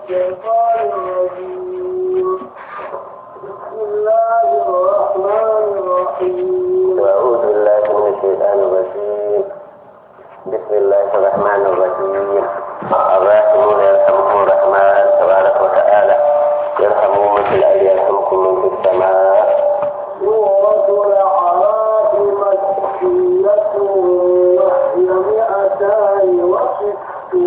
الشيطان الرجيم بسم الله الرحمن الرحيم وأعوذ بالله من الشيطان الرجيم بسم الله الرحمن الرحيم الراحمون يرحمكم الرحمن تبارك وتعالى يرحموا من في الأرض يرحمكم من في السماء سورة الأعراف مكية وهي مئتان وست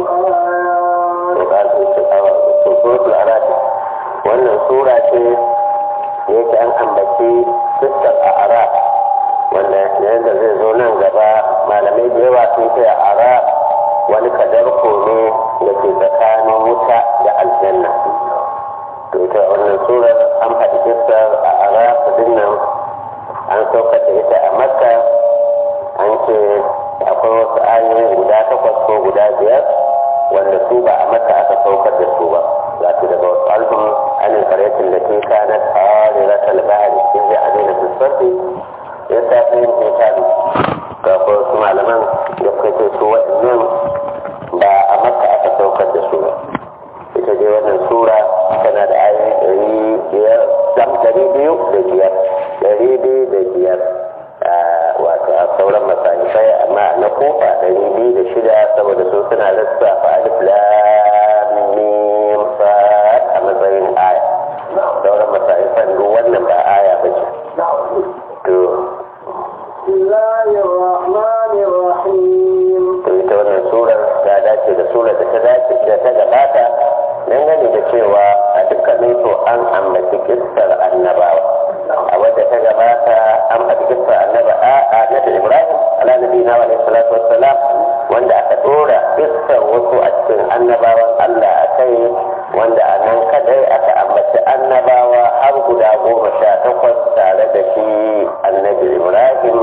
آيات وقال في سورة الأعراف wannan sura ce da yake an ambaci fuskar a'ara wanda yadda zai zo nan gaba malamai da yawa sun ce a'ara wani kadarko ne da ke tsakanin wuta da aljanna to ita wannan surar an faɗi fuskar a'ara kudin nan an saukar da ita a makka an ce akwai wasu ayoyi guda takwas ko guda biyar wanda su ba a makka aka saukar da su ba wato daga wasu alfin anin karyatin da ke kanar tsari rasar bahari sun ji a daina sassafi ya sa fi yin kekalu ga wasu malaman da suka ce su waɗannan ba a makka aka saukar da su ba ita dai wannan sura tana da ayoyi ɗari biyar ɗari biyu da biyar ɗari biyu da biyar wato a sauran masalifai amma na kofa ɗari biyu da shida saboda su suna lissafa alif lam mim fa a matsayin aya sauran masalifan duk wannan ba aya ba ce to بسم الله الرحمن الرحيم to ita wannan surar ta dace da surar da ta dace da ta gabata dangane da cewa a dukkanin su an ambaci kissar annabawa a wadda ta gabata an faɗi kissar annaba a annabi ibrahim ala nabi na alaihi salatu wassalam wanda aka dora kissar wasu a cikin annabawan allah a kai wanda a nan kadai aka ambaci annabawa har guda goma sha takwas tare da shi annabi ibrahim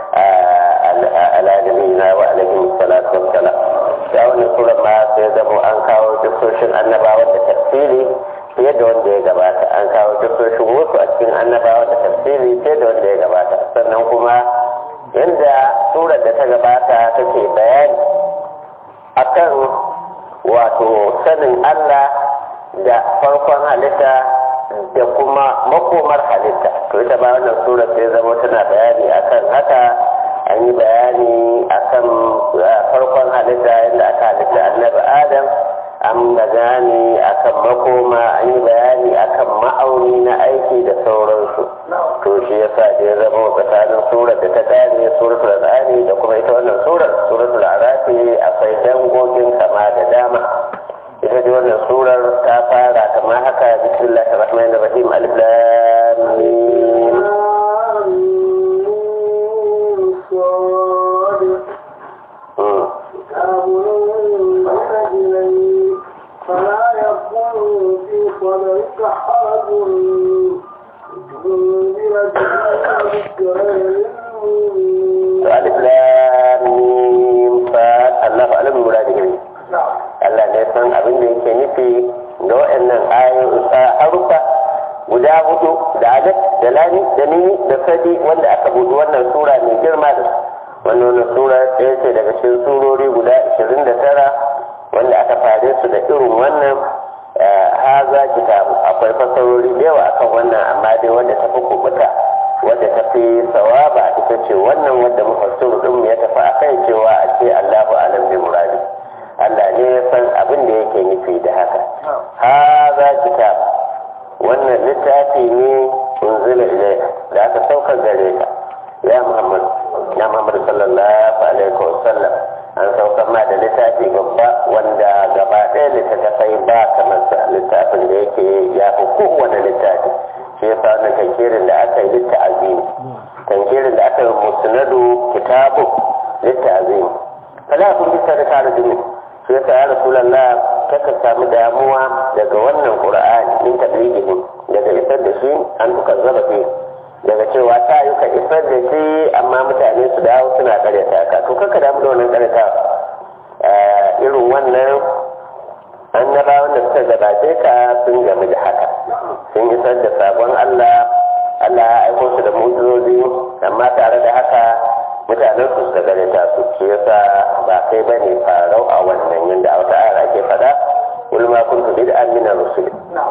ala nabiyina wa alaihi salatu wassalam da wannan sura ma sai zamo an kawo dukkan annabawa da tafsiri fiye da wanda ya gabata an kawo dukkan wasu a cikin annabawa da tafsiri fiye da wanda ya gabata sannan kuma yadda surar da ta gabata take bayani akan wato sanin Allah da farkon halitta da kuma makomar halitta to ita ba wannan sura sai zama tana bayani akan haka an yi bayani akan farkon halitta yadda aka halitta annabi adam an bayani akan makoma an yi bayani akan ma'auni na aiki da sauransu to shi yasa da ya zama tsakanin surar da ta gane suratul al'ani da kuma ita wannan surar suratul arafi akwai dangogin kama da dama ita dai wannan surar ta fara kamar haka bismillahir rahmanir rahim alif lam mim صاد Mm. كتاب أنزل إليك فلا يكن في صدرك حرج أنزل به ذكر to alif lam mim fa Allahu alam bi muradihi Allah ne san abin da yake nufi da waɗannan ayoyi harufa guda hudu da alif da lami da mimi da sadi wanda aka buɗe wannan sura mai girma da su wannan wannan sura ɗaya ce daga cikin surori guda 29 wanda aka fare su da irin wannan haza kitabu akwai fasarori da yawa akan wannan amma dai wanda ta fi kubuta wadda ta fi sawaba ita ce wannan wadda mufassiru din ya tafi a kai cewa a ce Allahu alam bi muradi Allah ne ya san abin da yake nufi da haka haza kitab wannan littafi ne unzila ilayka da aka saukar gare ka ya Muhammad ya Muhammad sallallahu alaihi wa sallam an saukar ma da littafi babba wanda gaba ɗaya littattafai ba kamar sa littafin da yake ya fi kowane littafi shi yasa wannan tankirin da aka yi litta azimi tankirin da aka yi musnadu kitabu litta azimi fala kun bisa da tare da shi yasa ya rasulullah kaka samu damuwa daga wannan qur'ani min tabligihi daga isar da shi an tuka zaba fi daga cewa ta yi ka isar da shi amma mutane su dawo suna karyata ka to kaka damu da wannan karyata irin wannan annabawan da suka gabace ka sun gamu da haka sun isar da sabon Allah Allah ya aiko su da mujizozi amma tare da haka mutanen su suka ganin su shi yasa ba kai bane farau a wannan yanda a wata ayar ake faɗa قل ما كنت بدعا من ar-rusul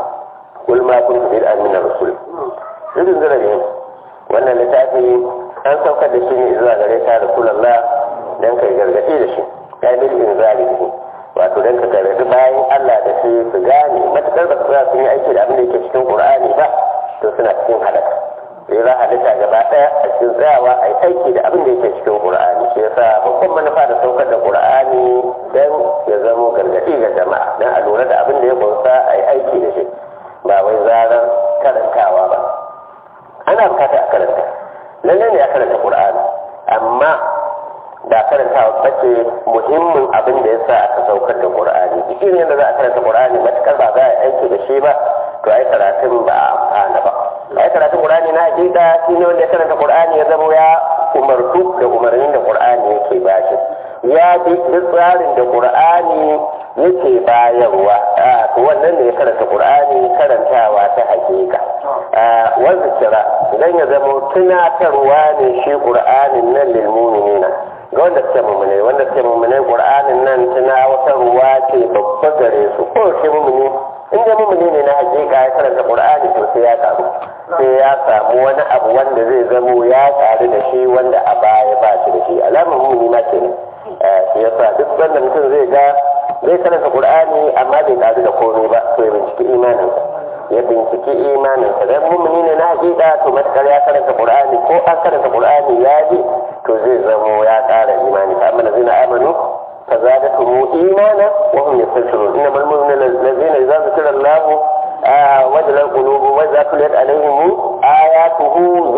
kul ma kuntu bid'an min ar-rusul irin zira ne wannan littafi an saukar da shi ne zuwa gare ta rasulullah dan kai gargadi da shi ya bil inzari da shi wato dan ka gargadi bayan Allah da shi su gane matakar ba su sun yi aiki da abin da yake cikin qur'ani ba to suna cikin halaka sai za halitta gaba daya a cikin tsayawa a yi aiki da abin da yake cikin qur'ani shi yasa babban manufa da saukar da qur'ani dan ya zamo gargadi ga jama'a dan a lura da abin da ya kunsa a yi aiki da shi ba wai zarar karantawa ba ana bukata a karanta lalle ne a karanta qur'ani amma da karantawa bace muhimmin abin da yasa aka saukar da qur'ani duk irin yadda za a karanta qur'ani matakar ba za a yi aiki da shi ba to ai karatun ba a amfana ba ai karatun qur'ani na hakika shi ne wanda ya karanta qur'ani ya zama ya umartu da umarnin da qur'ani yake bashi ya bi duk tsarin da qur'ani yake bayarwa to wannan ne ya karanta qur'ani karantawa ta hakika wanda kira idan ya zama tunatarwa ne shi qur'anin nan lil mu'minina ga wanda suke mummune wanda suke mummune qur'anin nan tunatarwa ce babba gare su ko shi mummune in da mummune ne na hakika ya karanta qur'ani to sai ya karu sai ya samu wani abu wanda zai zamo ya karu da shi wanda a baya ba shi da shi alamar mummuni ma kenan shi yasa duk wanda mutum zai ga zai karanta qur'ani amma bai karu da komai ba to ya binciki imaninsa ya binciki imaninsa dan mummuni ne na hakika to matakar ya karanta qur'ani ko an karanta qur'ani ya ji to zai zamo ya kara imani fa amma lazina amanu فزادتهم إيمانا وهم يستبشرون إنما المؤمنون الذين إذا ذكر الله آه وجل القلوب وإذا تليت عليهم آياته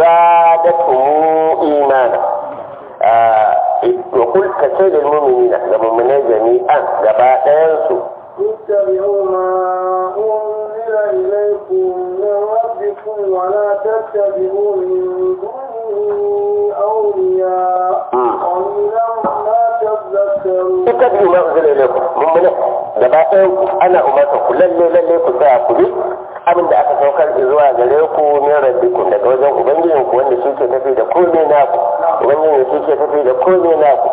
زادتهم إيمانا آه وقل كسيد المؤمنين المؤمنين جميعا جباء ينسوا اتبعوا ما أنزل إليكم من ربكم ولا تتبعوا من دونه أولياء قليلا ما تذكرون اتبعوا ما أنزل إليكم مؤمنين gaba ɗayan ana umarta ku lalle lalle ku tsaya ku bi abin da aka saukar zuwa gare ku min rabbikum daga wajen ubangijin ku wanda shi ke tafi da komai naku ubangijin shi ke tafi da komai naku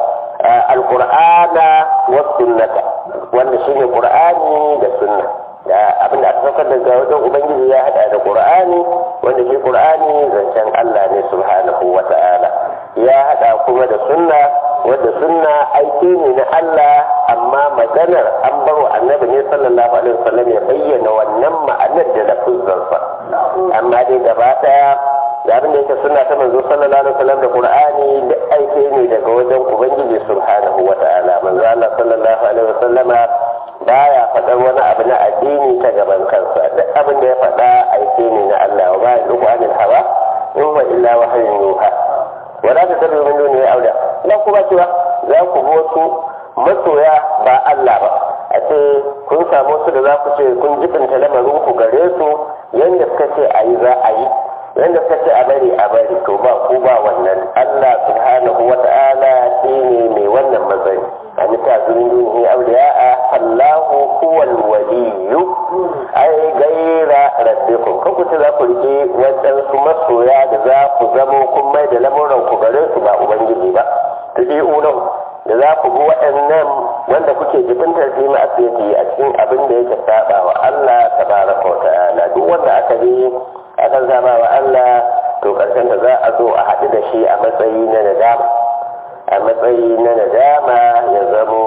alqur'ana wa sunnata wanda shine qur'ani da sunna abin da aka saukar daga wajen ubangiji ya hada da qur'ani wanda shi qur'ani zancen Allah ne subhanahu wa ta'ala ya hada kuma da sunna wanda sunna aiki ne na Allah amma maganar an baro annabi ne sallallahu alaihi wasallam ya bayyana wannan ma'anar da lafuzarsa amma dai gaba daya da abin da yake sunna ta manzo sallallahu alaihi wasallam da qur'ani da aike ne daga wajen ubangiji subhanahu wa ta'ala manzo Allah sallallahu alaihi wasallama baya faɗar wani abu na addini ta gaban kansa duk abin da ya faɗa aike ne na Allah wa ba duk anil hawa in huwa illa wahyun yuha wala ta tabi min duniya auda na kuma cewa za ku bi wasu masoya ba Allah ba a ce kun samu su da za ku ce kun jibinta lamarin ku gare su yanda suka ce a yi za a yi yanda suka ce a bari a bari to ba ku ba wannan Allah subhanahu wa ta'ala shi ne mai wannan matsayi an ta zurin duniya auliya'a Allahu huwal waliyyu ai gaira rabbikum kan ku ce za ku rike waɗansu masoya da za ku zamo kun mai da lamuran ku gare su ba ubangiji ba tudi'unahu da za ku bi waɗannan wanda kuke jibintar fi ma'asiyati a cikin abin da yake saba wa Allah tabaraka wa ta'ala duk wanda aka bi akan saba wa Allah to karshen da za a zo a haɗu da shi a matsayi na nadama a matsayi na nadama ya zamo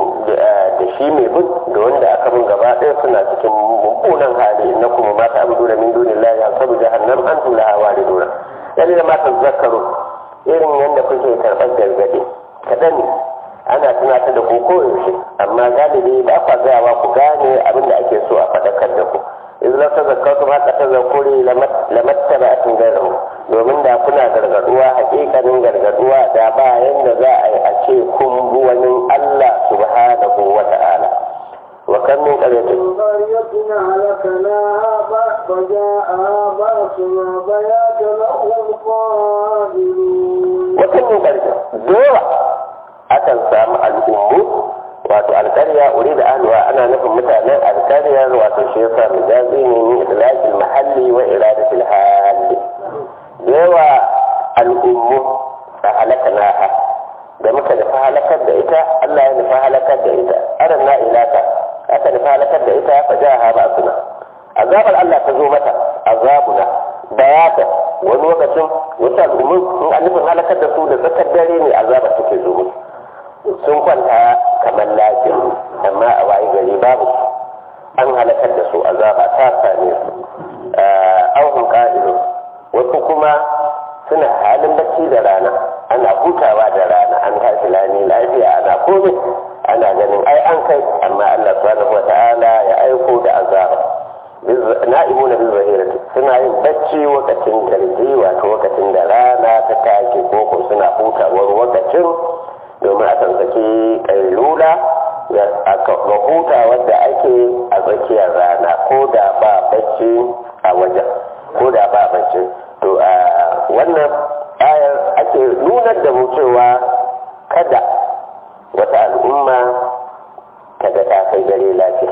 da shi mai bin da wanda aka bin gaba ɗaya suna cikin mummunan hali na kuma mata abu da min dunin lahi a sabu jahannam an tula hawa da dora yadda da mata zakaru irin yadda kuke karɓar gargaɗi kaɗan ne ana tunatar da ku koyaushe amma galibi ba kwa tsayawa ku gane abin da ake so a faɗakar da ku idan ta zakautu ma ta zakuri lamattaba a gairahu domin da kuna gargaduwa hakikanin gargaduwa da ba yanda za a yi a ce kun bi wani Allah subhanahu wa ta'ala wa kan min qaryatin قرية هلكناها فجاءها بأسنا بياتا لهم قائلون wa kan min qaryatin dora akan samu al'ummu wato alƙarya uri da alwa ana nufin mutanen alƙaryar wato shi yasa mijazi ne min idlaqil mahalli wa iradatil hali yawa al'ummu a halakanaha da muka nufi halakar da ita Allah ya nufi halakar da ita aran na ilaka aka nufi halakar da ita fa jaha ba suna azabar Allah ta zo mata azabuna bayata wani lokacin wasu al'ummun in an nufin halakar da su da tsakar dare ne azabar take zo musu sun kwanta kamar lafiya amma a wayi gari babu an halakar da su azaba ta same su auhun ƙa'ilu wasu kuma suna halin bacci da rana ana hutawa da rana an tashi lani lafiya ana komai ana ganin ai an kai amma Allah subhanahu wa ta'ala ya aiko da azaba na'imuna bin zahirati suna yin bacci wakacin garji wato wakacin da rana ta take koko suna hutawar wakacin domin a tsantsaki ƙailula ga huta wadda ake a tsakiyar rana ko da ba bacci a wajen ko da ba bacci to a wannan ayar ake nunar da mu cewa kada wata al'umma ta ga ta kai gare lafiya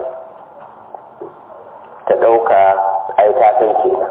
ta ɗauka ai ta san kenan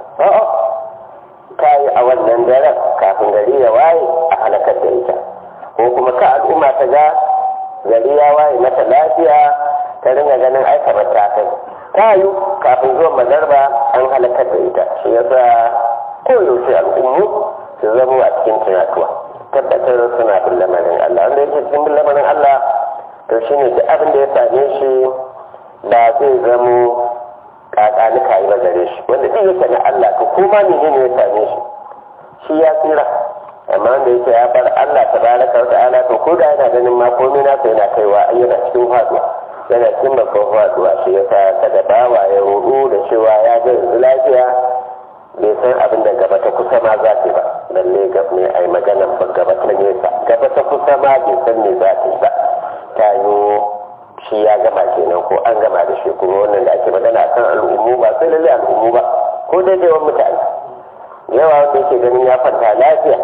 ta yi a wannan daren kafin gari ya waye a halakar da ita ko kuma ka al'umma ta ga gari ya waye mata lafiya ta ringa ganin ai kamar ta kai ta yi kafin zuwan magarba an halakar da ita shi yasa koyaushe al'ummu su zama a cikin tunatuwa tabbatar suna bin lamarin Allah wanda yake cikin bin lamarin Allah to shine duk abin da ya same shi ba zai zamo kakanika yi ba gare shi wanda duk yake na Allah to kuma menene ya same shi shi ya tsira amma wanda yake ya bar Allah tabaraka wa ta'ala to ko da yana ganin ma komai na yana kaiwa ai yana cikin faduwa yana cikin babban faduwa shi yasa kada bawa ya rudu da cewa ya ga yanzu lafiya bai san abin da gaba ta kusa ma za ta ba lalle ga mai ai magana ba gaba ta nesa gaba ta kusa ma bai san me za ta ba ta yi shi ya gama kenan ko an gama da shi kuma wannan da ake magana kan al'ummu ba sai lalle al'ummu ba ko daidai wani mutane yawa wanda yake ganin ya kwanta lafiya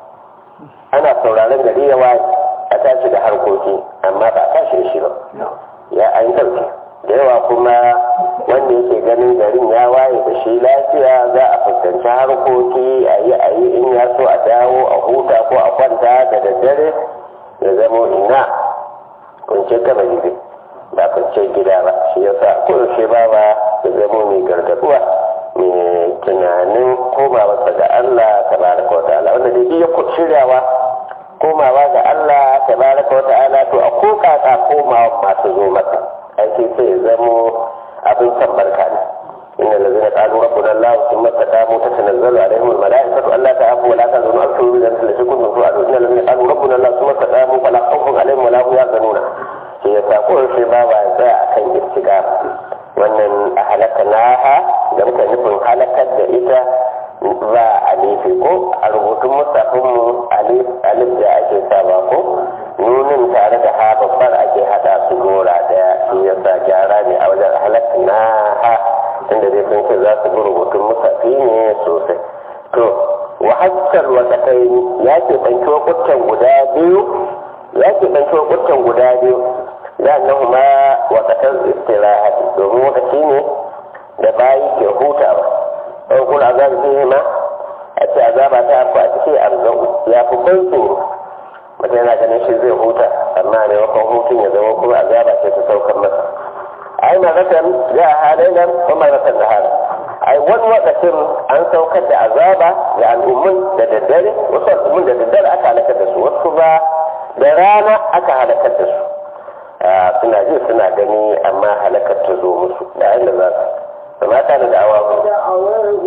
ana sauraron gari ya waye a tashi da harkoki amma ba a tashi da shi ba ya an ɗauke da yawa kuma wanda yake ganin garin ya waye da shi lafiya za a fuskanci harkoki a yi a yi in ya so a dawo a huta ko a kwanta da daddare ya zamo ina kunce kama gidi ba kunce gida ba shi yasa koyaushe ba ba ya zamo mai gargaduwa mai tunanin komawarsa ga Allah tabaraka wa ta'ala wanda da iya shiryawa komawa ga Allah tabaraka wa ta'ala to a kokaka komawa masu zo masa aiki sai ya zamo abin san barka ne inna allazina qalu rabbuna Allah thumma istaqamu tatanazzalu alaihim almalaikatu alla ta'afu wa la tahzanu antum bi dhanbi allati kuntum tu'adun inna allazina qalu rabbuna Allah thumma istaqamu fala khawfun alaihim wa la hum yahzanun sai ya sako shi ba ba tsaya akan istiqama wannan a halaka naha da muka nufin halakar da ita ba alifi ko a rubutun musafinmu alif da ake saba ko nunin tare da ha babbar ake hada su gora daya shi yasa gyara ne a wajen halakka naha inda dai sun ce za su bi rubutun musafi ne sosai to wa haskar wakatai ya ke ɗanki wakutan guda biyu ya ke ɗanki wakutan guda biyu da annahu ma wakatar istirahati domin wakaci ne da bayi ke hutawa ɗan kula azab fihi ma a ce azaba ta afku a cikin arzau ya fi ban tsoro mutum yana ganin shi zai huta amma ne wakon hutun ya zama kuma azaba ce ta saukar masa ai maratan ya halai nan ko maratan da hada ai wani wakacin an saukar da azaba ga al'ummun da daddare wasu al'ummun da daddare aka halakar da su wasu ba da rana aka halakar da su suna ji suna gani amma halakar ta zo musu da inda za su فما كان دعواهم دعواهم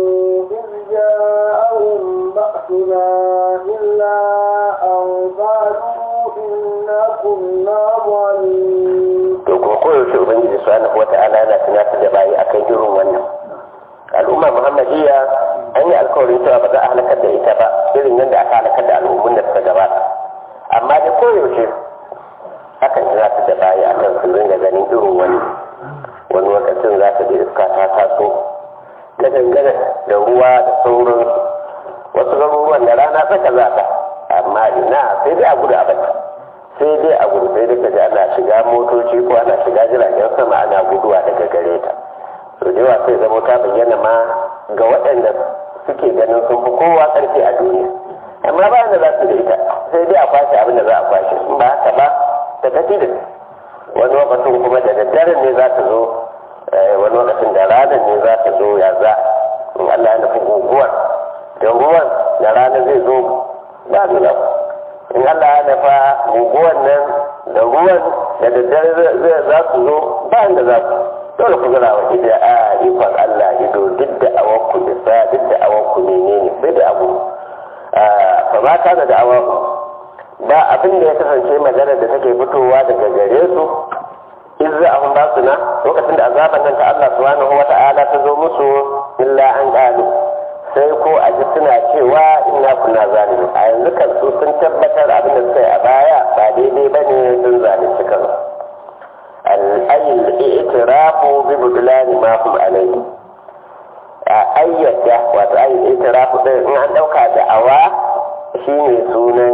إذ جاءهم بأسنا إلا أن قالوا إنا كنا ظالمين to kuma koyaushe ubangiji subhanahu wata'ala yana tunatar da bayi akan irin wannan al'umma muhammadiyya an yi alkawarin cewa ba za a halakar da ita ba irin yadda aka halakar da al'ummun da suka gabata amma da koyaushe akan tunatar da bayi akan su ringa ganin irin wani wani lokacin za ka je iska ta taso ta dangane da ruwa da sauran wasu garuruwan da rana tsaka za ta amma ina sai dai a gudu a bata sai dai a gudu sai dai ka ji ana shiga motoci ko ana shiga jiragen sama ana guduwa daga gare ta to da yawa sai zama ta bayyana ma ga waɗanda suke ganin sun fi kowa ƙarfi a duniya amma bayan da za su da ita sai dai a kwashe abin da za a kwashe in ba haka ba ta tafi da wani lokacin kuma da daddare ne za ta zo wani lokacin da ranar ne za ta zo ya za in Allah ya nufi guguwar da ruwan da rana zai zo ba su nan in Allah ya nufa guguwar nan da ruwan da daddare za su zo ba inda za su dole ku zira wa ida a ikon Allah ido duk da awon ku isa duk da awon ku menene sai da abu fa ma kana da awon ba abin da ya kasance magana da take fitowa daga gare su in za a ba su na lokacin da azaban nan ta Allah subhanahu wa ta'ala ta zo musu illa an qalu sai ko a ji suna cewa inna kunna zalimi a yanzu kan su sun tabbatar abin da suka yi a baya ba daidai bane sun zalunci kansu al-ayyul i'tirafu bi budlani ma hum alayhi a ayyata wato ayyul i'tirafu din in an dauka da awa shine sunan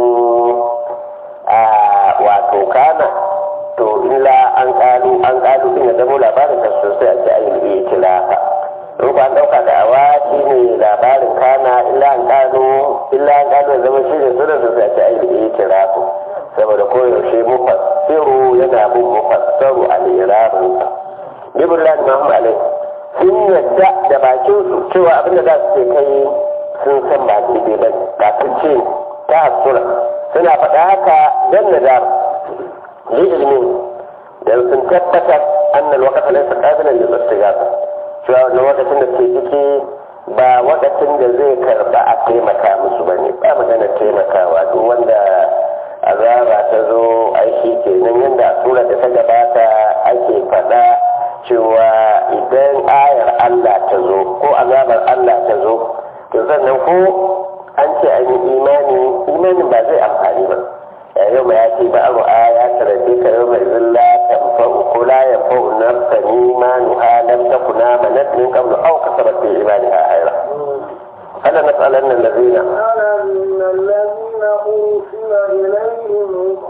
a wato kana to illa an kalu an kalu din da mu labarin ta sosai a ce ayyul i'tirafa in ku an dauka da awa shine labarin kana illa an kalu illa an kalu zama shine sunan sosai a ce ayyul i'tirafu saboda koyaushe mufassiru yana bin mufassaru al-irabinsa bibulan mahmud alai sun yadda da bakin su cewa abinda za su ce kai sun san ba daidai ba kafin ce ta hasura suna faɗa haka don nadar li ilmin dan sun tabbatar annal waqata laysa qabilan lil istighatha cewa wannan lokacin da ke ciki ba wakacin da zai karba a taimaka musu bane ba magana taimakawa duk wanda azaba ta zo aiki kenan yadda sura da ta gabata ake faɗa cewa idan ayar Allah ta zo ko azabar Allah ta zo to sannan ko an ce an yi imani imanin ba zai amfani ba yau ma ya ce ba aro aya ta rabe ka yau mai zilla ta fa'u ko la ya fa'u nafsa ni ma nuha lam takuna manat min qablu aw kasabat fi imaniha hayra فلا نسألن الذين نسألن الذين أرسل إليهم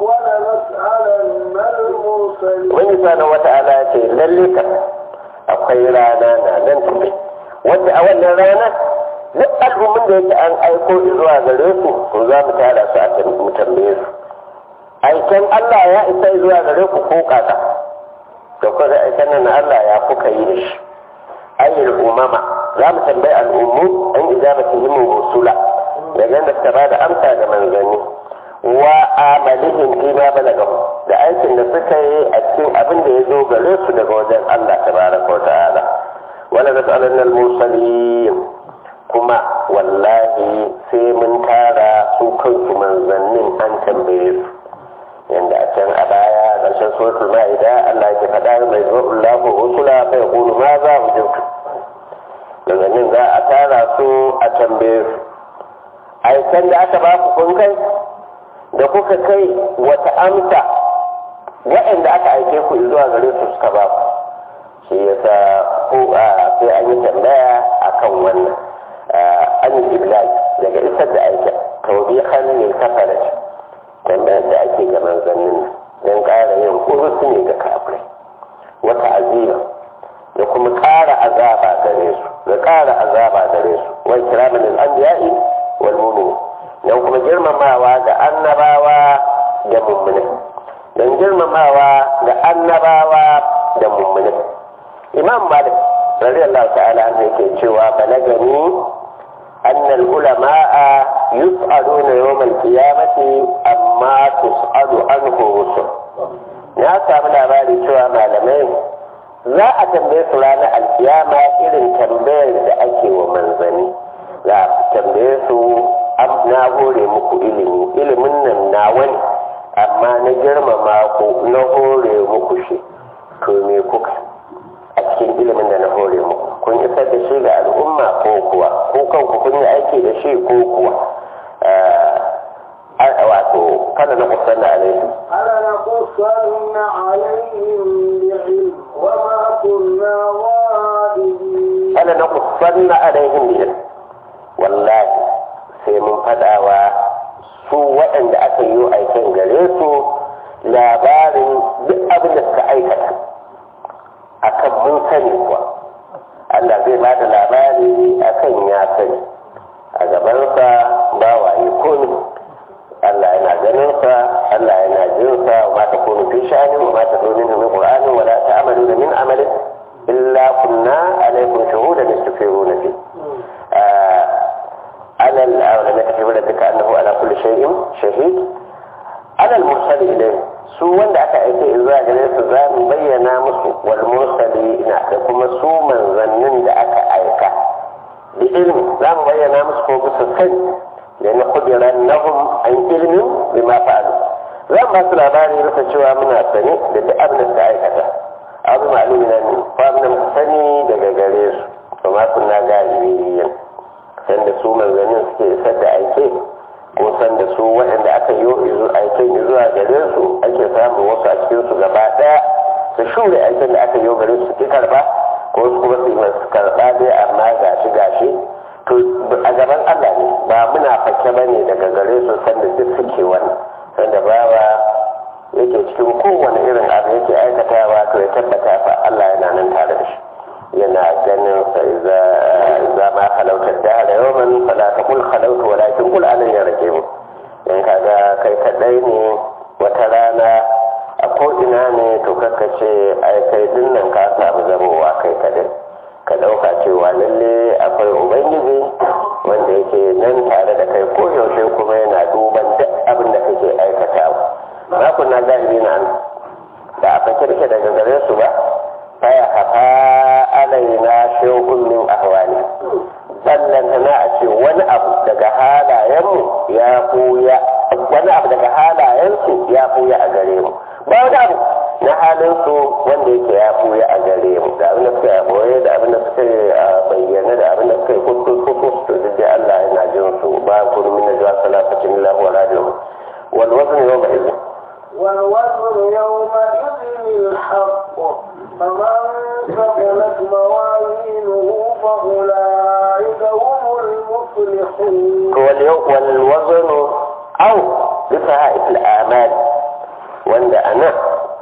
ولنسألن المرسلين wani sanar wata ala ce lalle ka akwai rana na nan tafi wanda a wannan rana duk al'ummin da yake an aiko zuwa gare su to za mu tara su a mu tambaye su aiken Allah ya isa zuwa gare ku ko kaka da kuma aiken nan Allah ya kuka yi da shi ayyul umama za mu tambayi al'ummu an ijabati himu rusula daga da suka bada amsa ga manzanni wa amalihim fi ma balagahu da aikin da suka yi a cikin abin da ya zo gare su daga wajen Allah tabaraka wa ta'ala wala nas'alanna al-mursalin kuma wallahi sai mun tara su kansu manzannin an tambaye su yanda a can a baya ƙarshen suratul ma'ida Allah ya faɗa mai zuwa Allahu rusula fa yaqulu ma za ujibtu manzannin za a tara su a tambaye su aikan da aka ba ku kun kai da kuka kai wata amsa waɗanda aka aike ku zuwa gare su suka ba ku shi yasa ko a sai an yi tambaya akan wannan an yi iblal daga isar da aike tawbihan lil kafarat tambayar da ake ga manzannin don ƙara yin kurusu ne ga kafirai wata azima da kuma ƙara azaba gare su da ƙara azaba gare su wai kiramin al'anbiya'i wal mu'minin don kuma girmamawa ga annabawa da mummune don girmamawa ga annabawa da mummune imam malik radiyallahu ta'ala an yake cewa balagani أن العلماء يسألون يوم القيامة أما تسأل عنه رسل ya samu labari cewa malamai za a tambaye su ranar alkiyama irin tambayar da ake wa manzanni za a tambaye su na hore muku ilimi ilimin nan na wani amma na girmama ku na hore muku shi to me kuka a cikin ilimin da na hore muku kun isar da shi ga al'umma ko kuwa ko kanku kun yi aiki da shi ko kuwa wato kada na kusan da alaihi فلنقصن عليهم بعلم وما كنا غائبين kada na kusan na alaihim biyar wallahi sai mun fadawa su waɗanda aka yi aikin gare su labarin duk abin da suka aikata akan mun sani kuwa Allah zai ba da labari akan ya sani a gabansa ba waye komi Allah yana ganinsa Allah yana jinsa wa mata kunu fi shani wa mata domin min qur'ani wa la ta'malu min amalin illa kunna alaikum shuhudan istufiruna fi على الأولى كتب لك أنه على كل شيء شهيد على المرسل إليه su wanda aka aike zuwa gare su za mu bayyana musu wal mursali ina da kuma su manzannin da aka aika bi ilmi za mu bayyana musu ko bisa sani da na kudiran nahum an ilmin bi ma fa'alu za mu ba su labari bisa cewa muna sani da duk abin da suka aikata abu ma'lumi na ne ko abin da muka sani daga gare su kuma kunna ga ibiyin sanda su manzannin suke isar da aike ko sanda su waɗanda aka yi aiken zuwa gare su ake samun wasu a cikin su gaba ɗaya su shure aiken da aka yi gare su ki karba ko su kuma su yi su karba dai amma gashi gashi to a gaban Allah ne ba muna fake ba ne daga gare su sanda duk suke wani sanda bawa yake cikin kowane irin abu yake aikatawa to ya tabbata fa Allah yana nan tare da shi yana ganin sa za ma halautar da da yawan fala ta kul halautu walakin kul anan ya rage mu in kaga kai kadai ne wata rana a ko ina ne to kakka ce ai kai din nan ka samu zamowa kai kadai ka dauka cewa lalle akwai ubangiji wanda yake nan tare da kai ko yaushe kuma yana duban duk abin da kake aikatawa ba ku na galibi na da a fakirke daga gare su ba faya hafa alaina shehun min ahwali ballantana a ce wani abu daga halayenmu ya buya wani abu daga halayensu ya buya a gare mu ba wani abu na halinsu wanda yake ya buya a gare mu da abin da suka yi boye da abin da suka yi bayyana da abin da suka yi kuskus kuskus to duk dai Allah yana jin su ba kun min najwa salafatin lillahi wa radio wal wazn yawma idhin والوزن يومئذ الحق فمن ثقلت موازينه فأولئك هم المفلحون والوزن أو بصحائف الأعمال wanda a nan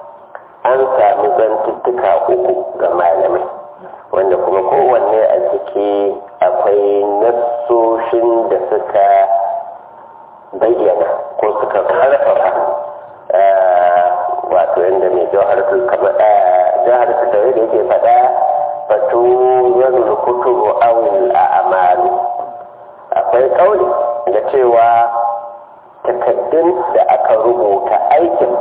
an sami zantuttuka uku ga malamai wanda kuma kowanne a ciki akwai nassoshin da suka bayyana ko suka karfafa wato yadda mai jawharatul jawharatul tare da yake faɗa fatu yanzu kutubu awil a amalu akwai kauli da cewa takaddun da aka rubuta aikin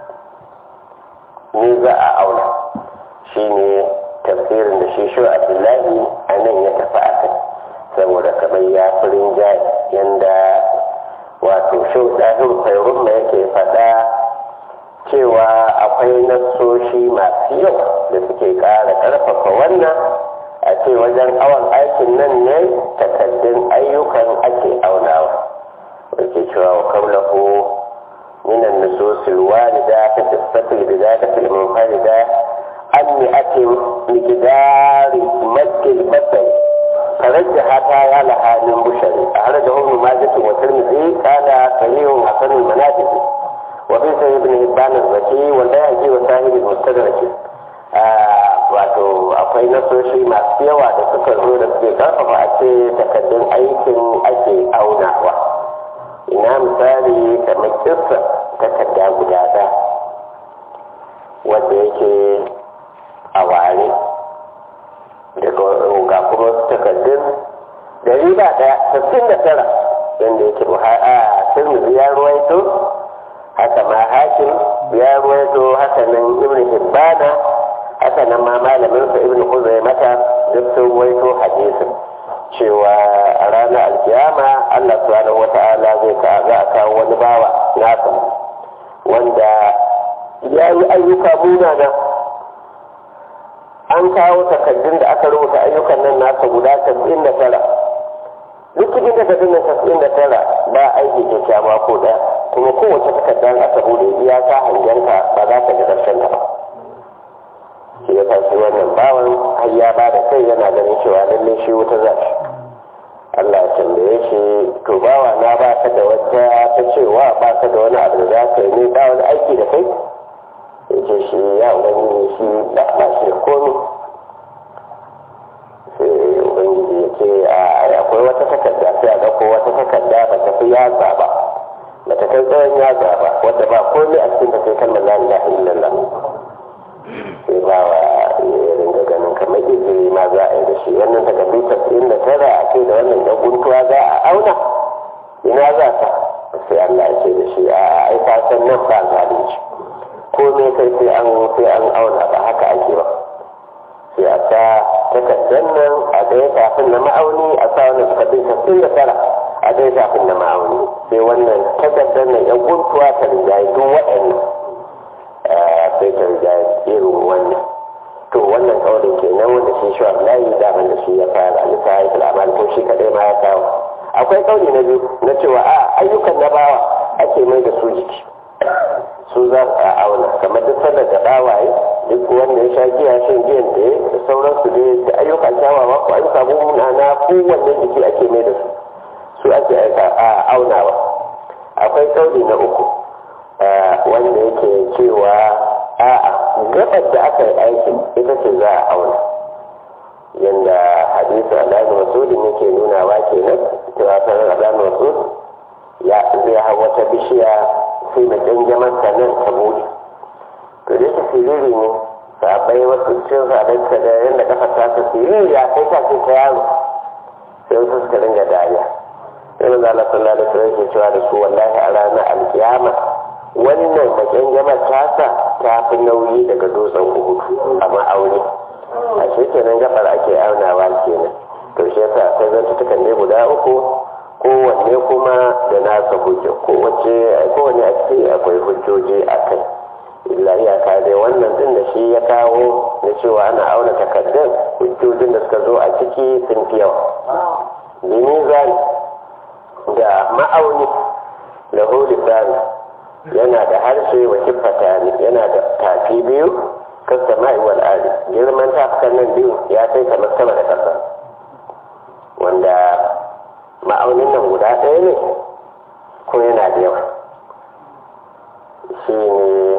ne za a auna shi ne tafsirin da shi shi abdullahi a nan ya tafi a kai saboda kamar ya furin jayi yadda wato shi ɗahir fairun yake faɗa cewa akwai nassoshi masu yau da suke ƙara ƙarfafa wannan a ce wajen awon aikin nan ne takaddun ayyukan ake aunawa wake cewa wa kaulahu minan nususil walida ta tisfatil bidatatil munfarida an mi'ati miqdari makkil basari فرجح يا لها من بشر أخرجه ابن ماجه والترمذي قال صحيح حسن المنافذ وفي صحيح ابن هبان الزكي والبيهقي وسائر المستدرك wato akwai nasoshi masu yawa da suka zo da suke karfafa a ce takaddun aikin ake aunawa ina misali kamar kissa takadda guda ɗaya wadda yake a ware daga ga kuma wasu takaddun dari ba ɗaya sassin da tara yadda yake a tirmidhi ya ruwaito haka ma hakim ya ruwaito haka nan ibn hibbana haka nan ma malamin sa ibn kuzai mata duk sun ruwaito hadisin cewa a ranar alkiyama Allah subhanahu wata'ala zai ka za a kawo wani bawa nasa wanda ya yi ayyuka munana an kawo takaddun da aka rubuta ayyukan nan nasa guda tasa'in da tara duk cikin takardun nan tasa'in da tara ba aiki kyakkyawa ko ɗaya kuma kowace takardar aka bude iya ka hangenka ba za ka ji ƙarshen ta ba shi ya tashi wannan bawan har ya ba da kai yana ganin cewa lalle shi wuta za shi Allah ya tambaye shi to bawa na ba ka da wata ta cewa ba ka da wani abu da za ka yi ne ba wani aiki da kai ya ce shi ya ubangiji shi ba shi da komi sai ubangiji ya ce a akwai wata takarda sai a ɗauko wata takarda ba ta fi yatsa ba ba ta kai tsawon yatsa ba wadda ba komai a cikin ta kai kalmar la ilaha illallah sai ba wa ya ringa ganin shi wannan takardu tasa'in da tara a ce da wannan yan guntuwa za a auna ina za ta sai Allah ya ce da shi a aika san nan ba zalunci ko me kai sai an sai an auna ba haka ake ba sai a sa takardar nan a ɗaya kafin na ma'auni a sa wannan takardun tasa'in da tara a ɗaya kafin na ma'auni sai wannan takardar nan yan guntuwa ta rinjaye duk waɗannan sai ta rinjaye irin wannan to wannan kaurin kenan wanda shi shi Abdullahi daman da shi ya fara lissafi al'amal ko shi kadai ma ya kawo akwai kauli na biyu na cewa a ayyukan na bawa ake mai da su jiki su za a auna kamar duk sallar da bawaye duk wanda ya sha giya shan giyan da ya da sauransu da da ayyuka kyawawa ko ayyuka mummuna na kowanne jiki ake mai da su su ake aika a aunawa akwai kauli na uku wanda yake cewa a'a gabar da aka yi aikin ita ce za a auna yadda hadisu alani masudin yake nunawa kenan cewa sanar alani masud ya zai hau wata bishiya sai da janjaman nan ta buɗe to dai ta siriri ne sabai wasu cin sabai suka da yadda kafa ta ta siriri ya kai ta ce ta yaro sai wasu suka dinga dariya sai manzo Allah sallallahu alaihi wasallam ke cewa da su wallahi a ranar alkiyama wannan magangamar tasa ta fi nauyi daga dutsen uhudu a ma'auni a kenan gabar ake aunawa kenan to shi yasa sai zan tutukan ne guda uku kowanne kuma da nasa hujja kowace kowanne a ciki akwai hujjoji a kai illa iyaka dai wannan din da shi ya kawo na cewa ana auna takardun hujjojin da suka zo a ciki sun fi yawa bimizan da ma'auni lahu lisani yana da harshe wa kiffata ne yana da tafi biyu kan sama'i wal ali girman tafukan nan biyu ya kai kamar sama da ƙasa wanda ma'aunin nan guda ɗaya ne ko yana da yawa shi ne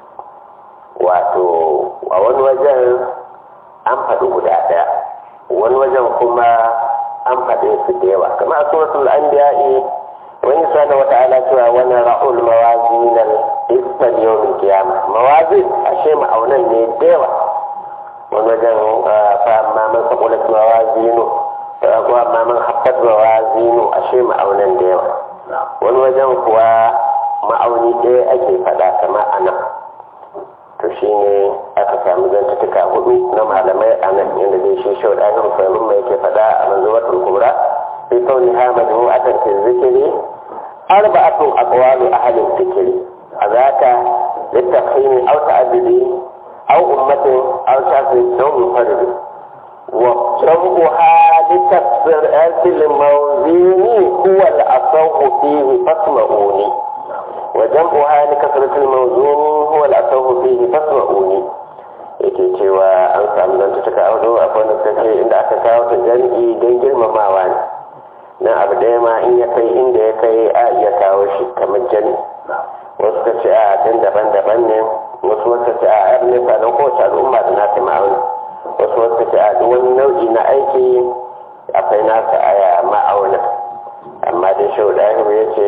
wato a wani wajen an faɗi guda ɗaya wani wajen kuma an faɗi su da yawa kamar a suratul anbiya'i wani sana wata ala cewa wani ra'ul mawazin al-isfal yawmin qiyamah mawazin ashe ma'aunan ne da yawa wani wajen fa amma man saqulat mawazinu ko amma man haffat mawazinu ashe ma'aunan da yawa wani wajen kuwa ma'auni ɗaya ake faɗa kamar a nan to shi ne aka samu zantutuka hudu na malamai a nan yadda zai shi shau da hannun fahimmin mai ke faɗa a manzuwatul kubra fi kauni ha majmu'atan fi zikiri arba'atun aqwalu ahli zikiri a zaka littafini aw ta'addudi aw ummatin aw shafi aw munfarid wa jam'uha litafsir asil mawzini huwa al-asahu fihi fasma'uni وجمعها لكثرة الموزون هو الأصوب فيه فاسمعوني yake cewa an samu zanta ta kawo akwai wanda suka ce inda aka kawo ta jam'i don girmamawa ne nan abu ɗaya ma in ya kai inda ya kai a iya kawo shi kamar jami wasu ka ce a dan daban-daban ne wasu wasu ce a yar nesa don kowace al'umma da nata ma'auni wasu wasu ce a duk wani nau'i na aiki akwai nasa aya ma'auna amma dai shau ɗahiru ya ce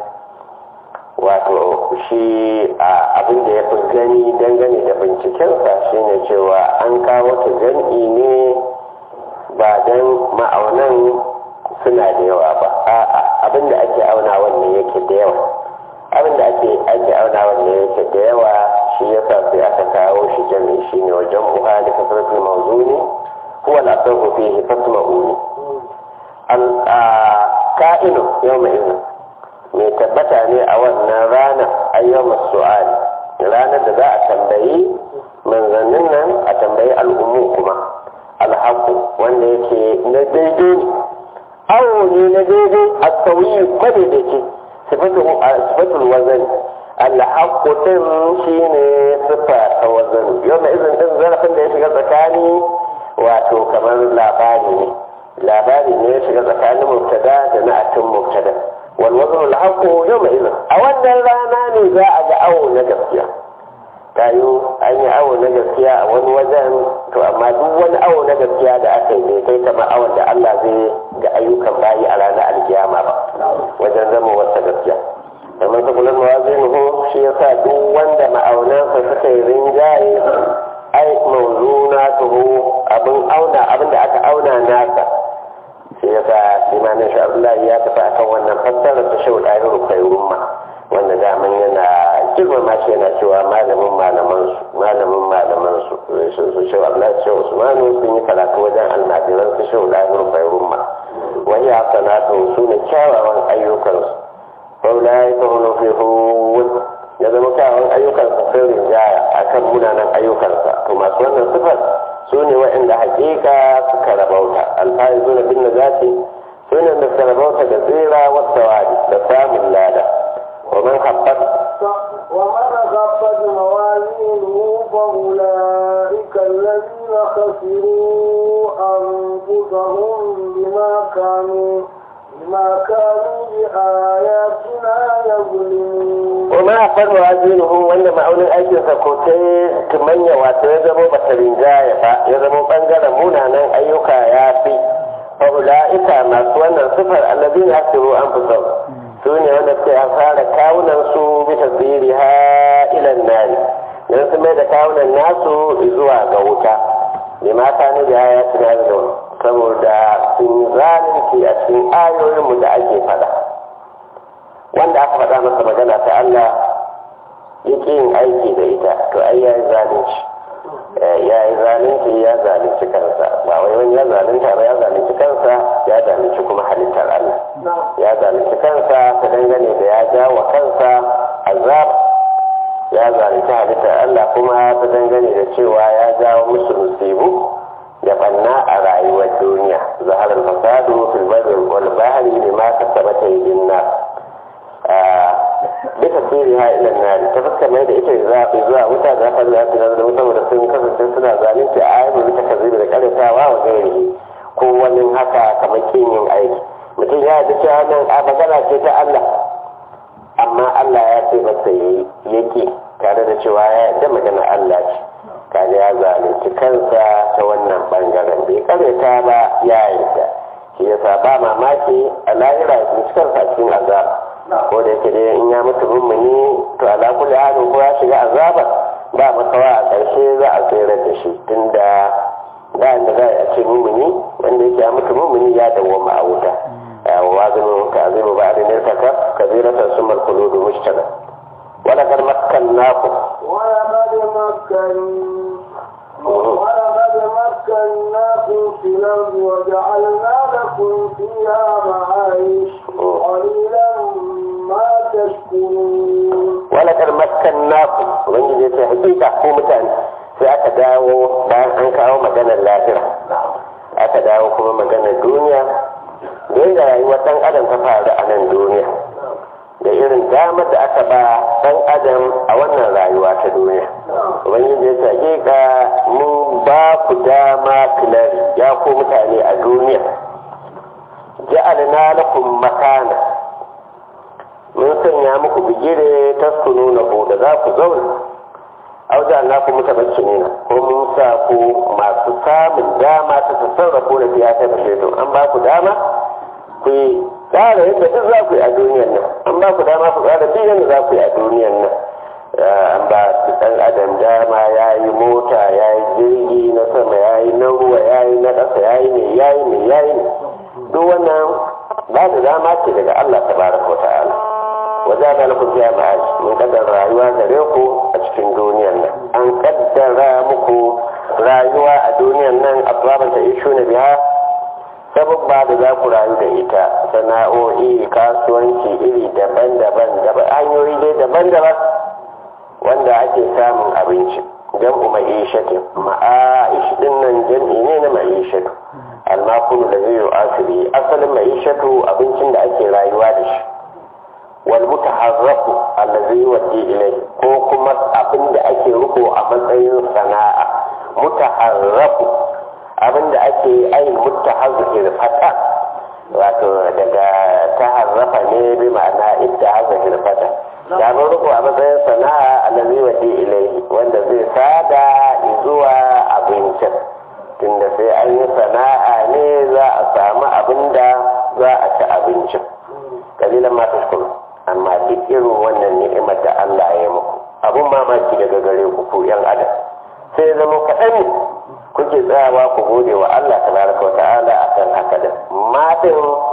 wato shi abin da ya fi gani dangane da bincikensa shine cewa an kawo ta jam'i ne ba don ma'aunan suna da yawa ba a'a abin da ake auna wanne yake da yawa abin da ake ake auna wanne yake da yawa shi yasa sai aka kawo shi jam'i shine wajen uha da kasratul mawzuni huwa al-asahu fihi fasma'uni al-ka'inu yawma idhin mai tabbata ne a wannan rana ayyama su'ali ranar da za a tambayi manzannin nan a tambayi al'ummu kuma alhaku wanda yake na daidai ne awo ne na daidai a sauyi kwade da ke sifatul wazan alhaku din shi ne sifa ta wazan yau mai izin din zarafin da ya shiga tsakani wato kamar labari ne labari ne ya shiga tsakanin mubtada da na atin mubtada والوزن الحق يومئذ a wannan rana ne za a ga awo na gaskiya tayo an yi awo na gaskiya a wani wajen to amma duk wani awo na gaskiya da aka yi bai kai kama awon da Allah zai ga ayyukan bayi a ranar alkiyama ba wajen zama wata gaskiya kamar ta kullum mawazinuhu shi yasa duk wanda ma'aunansa suka yi rinjaye ai mawzuna tuhu abin auna abin da aka auna nan shi abdullahi ya tafi akan wannan fassara ta shehu ɗari rukai rumma wanda daman yana girmama shi yana cewa malamin malaman su malamin malaman su sun su shehu abdullahi shehu usmanu sun yi karatu wajen almajiran su shehu ɗari rukai rumma wani ya sanatu su ne kyawawan ayyukansu faulai ta hulufihun ya zama kyawawan ayyukansa sun rinjaya akan munanan ayyukansa to masu wannan sifar su ne waɗanda hakika suka rabauta alfahari zuwa bin na zafi su ne da suka rabauta da tsira wata wadi da samun lada wa man haɓɓar ومن خفت موازينه فأولئك الذين خسروا أنفسهم بما كانوا بما كانوا بآياتنا يظلمون wa man haɓɓar mawazinuhu wanda ma'aunin aikinsa ko sai tumanya wato ya zama bata rinjaya ba ya zama ɓangaren munanan ayyuka ya fi fa'ula'ika masu wannan sifar allazina yasiru anfusahum su ne wanda suke asara kawunan su bisa tsiri ha ilan nari don su mai da kawunan nasu zuwa ga wuta ne ma ta ne da ya tuna da saboda sun yi zalunci a cikin ayoyinmu da ake faɗa wanda aka faɗa masa magana ta Allah ya ƙi yin aiki da ita to ai ya yi zalunci ya yi zalunci ya zalunci kansa ba wai wani ya zalunta ba ya zalunci kansa ya zalunci kuma halittar Allah ya zalunci kansa ta dangane da ya ja wa kansa azab ya zalunci halittar Allah kuma ta dangane da cewa ya jawo musu musibu da banna a rayuwar duniya zaharar fasadu fil barri wal bahri bima kasabat aydin nas bisa tsiri ha ila nari ta fuskar mai da ita zafi zuwa wuta da fa za su zama saboda sun kasance suna zalunci a ayyukan bisa kazibi da karatawa wa gairi ko wani haka kamar kin yin aiki mutum ya yi cewa nan a magana ce ta Allah amma Allah ya ce masa yake tare da cewa ya yarda magana Allah ce kaga ya zalunci kansa ta wannan bangaren bai kareta ba ya yarda shi yasa ba mamaki a lahira ya tsinci kansa a cikin azaba ko da yake dai in ya mutu mummuni to ala kulli halin ko ya shiga azaba ba makawa a ƙarshe za a tsere da shi tunda da da za a ce mummuni wanda yake ya mutu mummuni ya dawwama a wuta wa wazinu ka azimu ba da nirka ka kabiratan sumar kuludu mushtara wala kar makkannakum ولقد مكن ولقد مكناكم في الأرض وجعلنا لكم فيها معايش قليلا ما تشكرون walakar makkan naku ubangiji ya ce hakika ko mutane sai aka dawo bayan an kawo maganar lahira aka dawo kuma maganar duniya da yadda rayuwar dan adam ta faru a nan duniya da irin damar da aka ba dan adam a wannan rayuwa ta duniya ubangiji ya ce hakika mun ba ku dama filari ya ko mutane a duniya ja'alna lakum makana mun sanya muku bigire taskunu na ku da za ku zauna auja na ku mutabacci ne na ko mun sa ku masu samun dama ta tasarrafu da fiya ta fashe to an ba ku dama ku yi tsara yadda duk za ku yi a duniyar nan an ba ku dama ku tsara duk yadda za ku yi a duniyar nan an ba su ɗan adam dama ya yi mota ya yi jirgi na sama ya yi na ruwa ya yi na ƙasa ya yi ne ya yi ne ya yi ne duk wannan ba da dama ce daga Allah tabaraka wa ta'ala wajen da lakum fiya ma'ash mun kaddara rayuwa gare ku a cikin duniyar nan an kaddara muku rayuwa a duniyar nan asbaban ta ishu na biya sababba da za ku rayu da ita sana'o'i kasuwanci iri daban-daban hanyoyi dai daban-daban wanda ake samun abinci jam'u ma'ishatin ma'aish din nan jam'i ne na ma'ishatu almakulu da zai asiri asalin ma'ishatu abincin da ake rayuwa da shi wal mutaharrafu allazi yuwaddi ilayhi ko kuma abin da ake riko a matsayin sana'a mutaharrafu abin da ake ai mutahazzir fata wato daga taharrafa ne bi ma'ana ittahazzir fata da mun riko a matsayin sana'a allazi yuwaddi ilayhi wanda zai sada zuwa abincin tunda sai an yi sana'a ne za a samu abin da za a ci abincin kalilan ma tashkuru amma duk irin wannan ni'imar da Allah ya muku abun mamaki daga gare ku ku yan adam sai zama kaɗan ne kuke tsayawa ku gode wa Allah tabaraka wa ta'ala akan haka da matin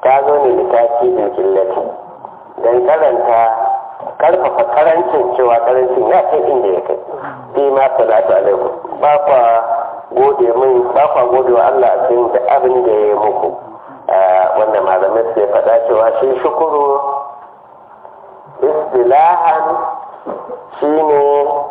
ta zo ne da takidin killati don karanta karfafa karancin cewa karancin ya kai inda ya kai fi ma salatu alaikum ba kwa gode min ba kwa gode wa Allah cikin da abin da ya yi muku wannan malamai sai faɗa cewa shi shukuru istilahan shine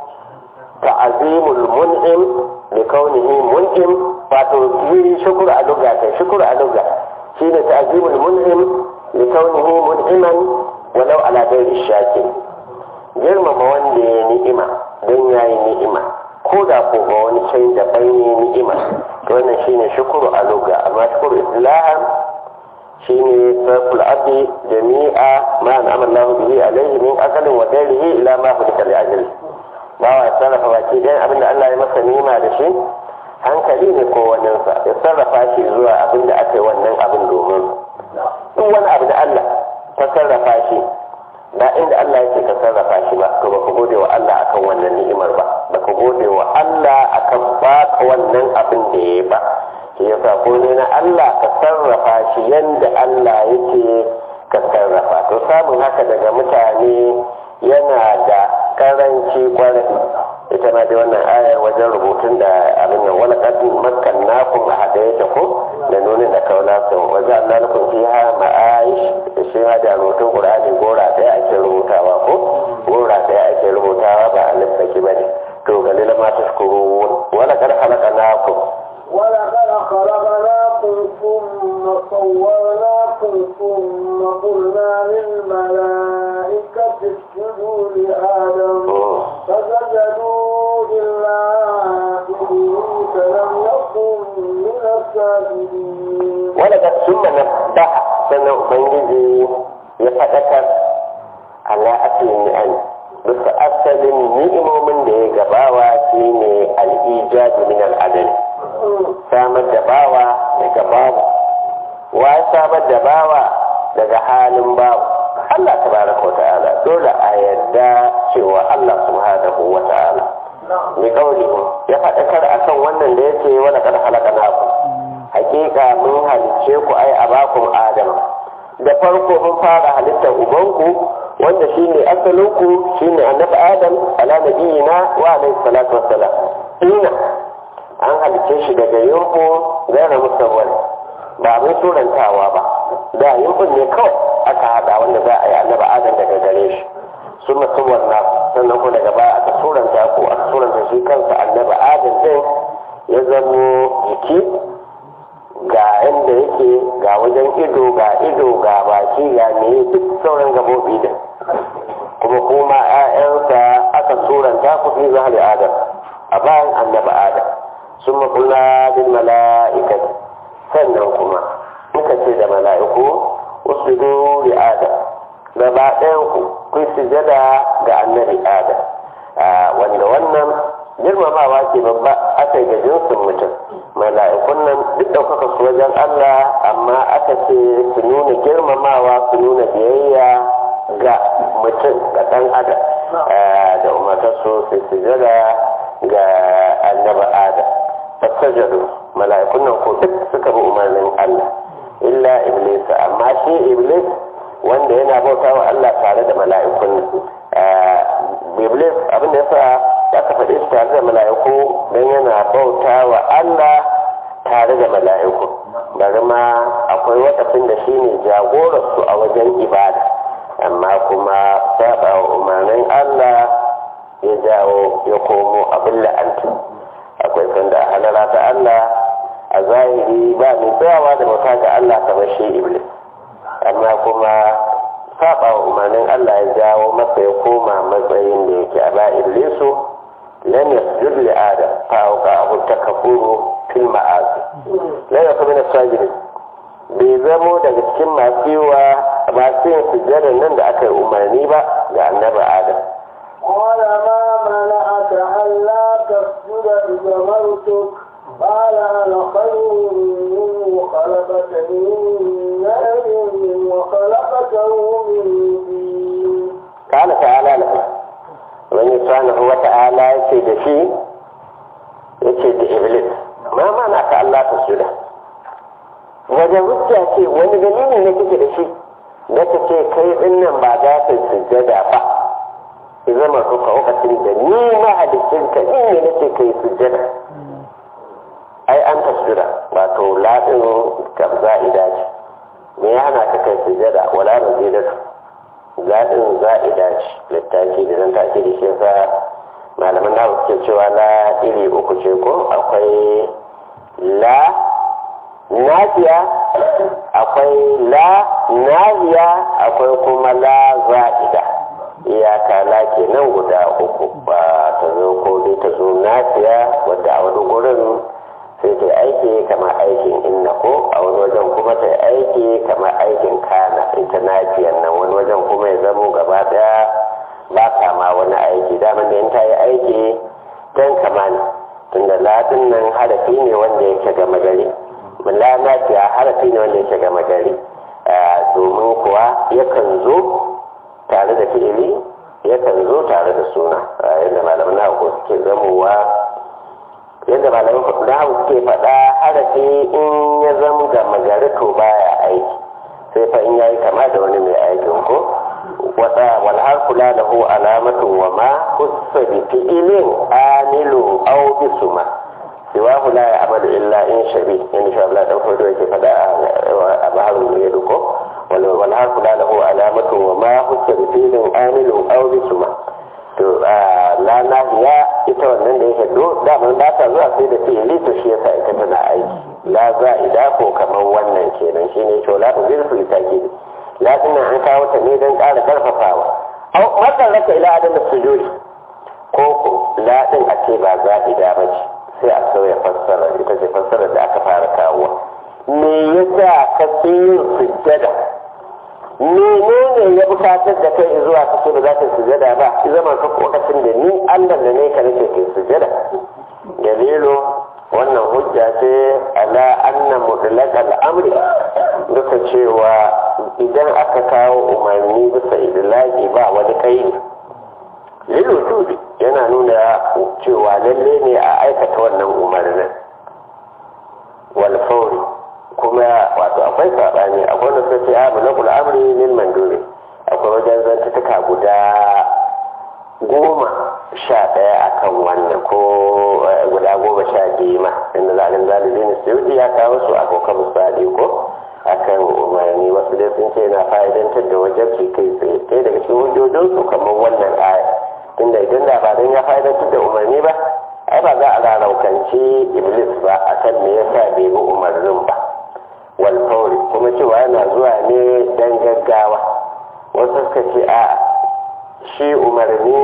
ta'azimul mun'im li kaunihi mun'im wato shi shukuru a lugha kai shukuru a lugha shine ta'azimul mun'im li kaunihi mun'iman walau ala ghairi shakir girmama wanda ya ni'ima don yayi ni'ima ko da ko ga wani sai da bai ne ni'ima to wannan shine shukuru a lugha amma shukuru islahan shine sarful abdi jami'a ma an'ama Allah bihi alaihi min aqalin wa ghairihi ila ma hudika li ajli bawa ya sarrafa baki dan abinda Allah ya masa nima da shi hankali ne ko waninsa ya sarrafa shi zuwa abinda aka yi wannan abin domin duk wani abu da Allah ta sarrafa shi ba inda Allah yake ka sarrafa shi ba to baka gode wa Allah akan wannan ni'imar ba baka gode wa Allah akan baka wannan abin da ya ba shi yasa ko ne na Allah ka sarrafa shi yanda Allah yake ka sarrafa to samun haka daga mutane yana da karanci kwarai ita ma dai wannan ayar wajen rubutun da abin nan wani kadin makkan nakun a haɗe yake ko da nuni da kaula sun wajen Allah nufin fi ha ma'aish da shi ma da rubutun ƙur'ani gora ɗaya ake rubutawa ko gora ɗaya ake rubutawa ba a lissaki ba ne to ga lila ma ta shukuru wani kar halaka nakun ولقد خلقناكم ثم صورناكم ثم قلنا للملائكة اسجدوا لآدم فسجدوا إلا إبليس لم يكن من الساجدين ولقد ثم نفتح سنة أبنجي يفتكر على أصل النعم bisa asalin ni'imomin da ya gabawa shine al'ijadu min al'adal samar da bawa daga babu wa samar da bawa daga halin babu Allah tabaraka wa ta'ala dole a yadda cewa Allah subhanahu wa ta'ala bi kauli ya faɗakar akan wannan da yake wala kad halaqnakum hakika mun halicce ku ai abakum adam da farko mun fara halittar ubanku wanda shine asalinku shine annabi adam ala nabiyina wa alayhi salatu wassalam ina an halicce shi daga yunfu gaira musawwal ba mai turantawa ba da yunfun ne kawai aka hada wanda za a yi annabi adam daga gare shi sun musawwal na sannan ko daga baya aka turanta ko aka turanta shi kansa annabi adam din ya zamo jiki ga yadda yake ga wajen ido ga ido ga baki ga ne duk sauran gabobi da kuma kuma 'ya'yansa aka turanta ku fi zahari adam a bayan annabi adam sun maƙula bin mala'ikat sannan kuma muka ce da mala'iku wasu li adam gaba ɗayan ku kun sujada ga annabi adam wanda wannan girmamawa ce babba aka yi ga jinsin mutum mala'ikun nan duk ɗaukaka su wajen Allah amma aka ce su nuna girmamawa su nuna biyayya ga mutum ga ɗan adam da umartar su su sujada ga annaba adam fasajadu mala'ikun nan ko duk suka bi umarnin Allah illa iblis amma shi iblis wanda yana bauta wa Allah tare da mala'ikun iblis abin da yasa aka faɗi shi tare da mala'iku don yana bauta wa Allah tare da mala'iku bari ma akwai wakafin da shi ne jagorarsu a wajen ibada amma kuma saba wa umarnin Allah ya jawo ya komo abin la'anta akwai sanda halara ta Allah a zahiri ba mai tsayawa da bauta ga Allah kamar shi iblis amma kuma saba wa umarnin Allah ya jawo masa ya koma matsayin da yake a ba iblisu lam yasjud li adam fa auqa abu takfuru fil ma'asi la yakun min as-sajidin bai zamo daga cikin masu yiwa masu yin sujjadar nan da aka yi umarni ba ga annabi adam قال ما منعك ألا تسجد إذ أمرتك قال أنا خير منه خلقتني من نار وخلقته من طين قال تعالى له wani subhanahu wa ta'ala yake da shi yake da iblis ma mana ka Allah ta suda wajen hujja ce wani dalili ne kake da shi da ka ce kai din nan ba za ka sujjada ba ya zama ko ka lokacin da ni mahalicin ka ni ne nake kai sujjada ai an tasira wato ladin kam za'ida ce me ya hana ka kai sujjada wala razidatu zaɗin za'ida ce littafi da zan take da shi yasa malaman na suke cewa la iri uku ce ko akwai la nafiya akwai la nahiya akwai kuma la za'ida iyaka la kenan guda uku ba ta zo ko dai ta zo nafiya wadda a wani gurin sai ta aiki kamar aikin inna ko a wani wajen kuma ta aiki kamar aikin kana ita nafiyan nan wani wajen kuma ya zamo gaba daya ba kama wani aiki daman da in ta yi aiki don kama ne tunda latin nan harafi ne wanda yake gama gari la nafiya harafi ne wanda yake gama gari domin kuwa yakan zo tare da fi'ili yakan zo tare da suna yadda malaman na suke zamowa yadda malamin nahu suke faɗa harafi in ya zama ga magari to baya aiki sai fa in yayi kama da wani mai aikin ko wata wal harfu la lahu alamatun wa ma hussa bi fi'ilin amilu aw bi suma siwahu la ya'malu illa in shabi in sha Allah dan fodo yake faɗa a baharul yadu ko wal wal harfu la lahu alamatun wa ma hussa bi fi'ilin amilu aw bi suma to la nahiya ita wannan da yake do daman ba ta zuwa sai da fi'ili to shi yasa ita tana aiki la za'ida ko kamar wannan kenan shine to la tuzil fi takid la dinnan an kawo ta ne don ƙara karfafawa au makan raka ila adam da sujudi ko ko la din a ce ba za'ida ba ce sai a sauya fassara ita ce fassara da aka fara kawo me yasa ka yin sujjada menene ya bukatar da kai zuwa kace ba za ka sujada ba shi zama ka lokacin da ni Allah da ne ka nake ke sujada dalilu wannan hujja ce ala anna mutlaq al-amri duka cewa idan aka kawo umarni bisa idlaqi ba wani kaidi lilu yana nuna cewa lalle ne a aikata wannan umarnin wal fawri kuma wato akwai saɓani akwai da sai a mulakul amri lil manduri akwai wajen zantuka guda goma sha ɗaya akan wannan ko guda goma sha biyu ma inda zalin zalibi ne sai ya kawo su abokan misali ko akan umarni wasu dai sun ce na fa'idantar da wajen su kai tsaye ɗaya daga cikin hujjojin su kamar wannan aya tunda idan da ba don ya fa'idantar da umarni ba ai ba za a raraukanci iblis ba akan me yasa bai bi umarnin ba walfauri kuma cewa yana zuwa ne don gaggawa wasu suka ce a shi umarni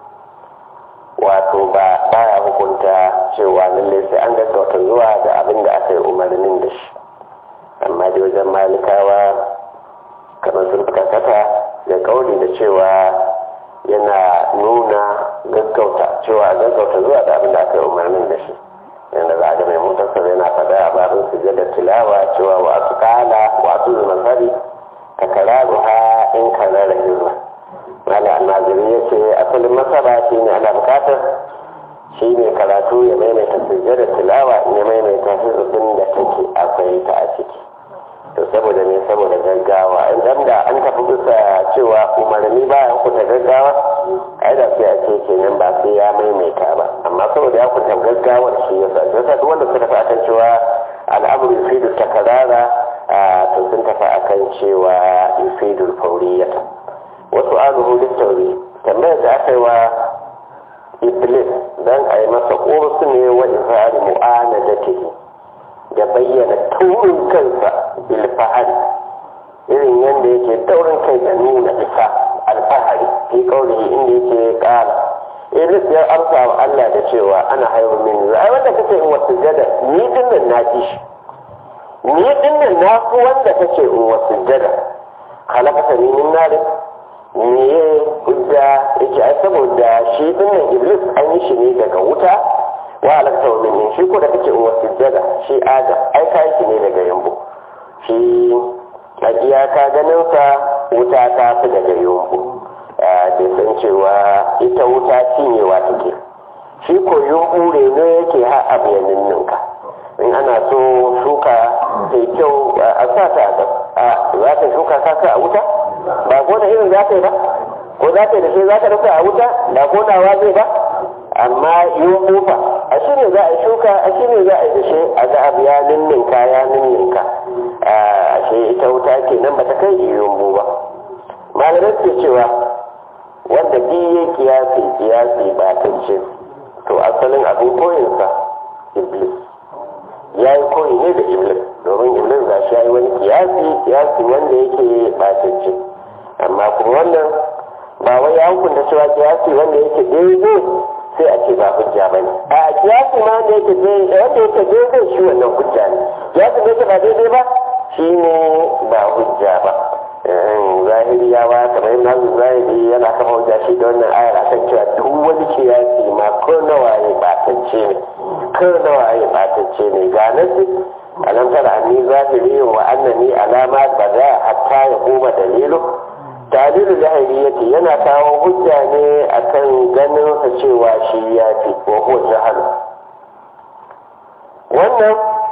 wato ba baya hukunta cewa lallai sai an gaggauta zuwa da abin da aka yi umarnin da shi amma dai wajen malikawa kamar sun karkata da kauli da cewa yana nuna gaggauta cewa gaggauta zuwa da abin da aka yi umarnin da shi yadda za a ga mai mutasar yana faɗa a babin sujjada tilawa cewa wa su kala wa su zuma sari ka kararu ha in karara hirma mala annaziri ya ce asalin masaba shi ne ana bukatar shi ne karatu ya maimaita sujjada tilawa ya maimaita hizubin da take akwai ta a ciki to saboda ne saboda gaggawa idan da an tafi bisa cewa umarni baya hukunta gaggawa ai da sai a ce kenan ba sai ya maimaita ba amma saboda ya hukunta gaggawar shi ya sa sai duk wanda suka tafi akan cewa al'amuru yufidu takarara to sun tafi akan cewa yufidu fauriyata wasu aluhu littauri tambayar da aka yi wa iblis don a yi masa ƙorsu ne wa izhari mu'anadatihi da bayyana taurin kansa ilfahari irin yadda yake taurin kai da nuna isa alfahari fi kauri inda yake kara Iblis ya amsa wa Allah da cewa ana haihu min ai wanda kace in wasu jada ni dinnan na ji shi ni dinnan na fi wanda kace in wasu jada halakata ni min narin me ya hujja yake ai saboda shi dinnan iblis an yi shi ne daga wuta wa halatta wa min shi ko da kake in wasu jada shi ada ai kai shi ne daga yambo shi a iyaka ganin sa wuta ta fi daga yambo da san cewa ita wuta cinyewa take shi ko yumbure ne yake ha abu ya ninninka in ana so shuka ta kyau a sa ta a za ta shuka sa ka a wuta ba gona irin za ta yi ba ko za ta yi da shi za ta rufe a wuta ba gonawa zai ba amma yi kofa a shi ne za a shuka a shi ne za a yi da shi a ga abu ya ninninka ya ninninka a shi ita wuta ke nan ba ta kai yumbu ba malamai ke cewa wanda biye kiyasi kiyasi ba ta ce to asalin abin koyinsa iblis ya yi koyi ne da iblis domin iblis ga shi ya yi wani kiyasi kiyasi wanda yake ɓatacce amma kuma wannan ba wai ya hukunta cewa kiyasi wanda yake daidai sai a ce ba hujja ba ne a kiyasi ma wanda yake daidai wanda yake daidai shi wannan hujja ne kiyasi da yake ba daidai ba shi ne ba hujja ba zahiri ya ba kamar yin nazu zahiri yana kafa hujja shi da wannan ayar a kan cewa duk wani kiyasi ma ko nawa ya batacce ne ko nawa ya batacce ne ga nasi alam tara anni zahiri wa annani alama bada hatta ya koma dalilu dalilu zahiriyati yana kawo hujja ne akan ganin sa cewa shi ya fi ko ko jahalu wannan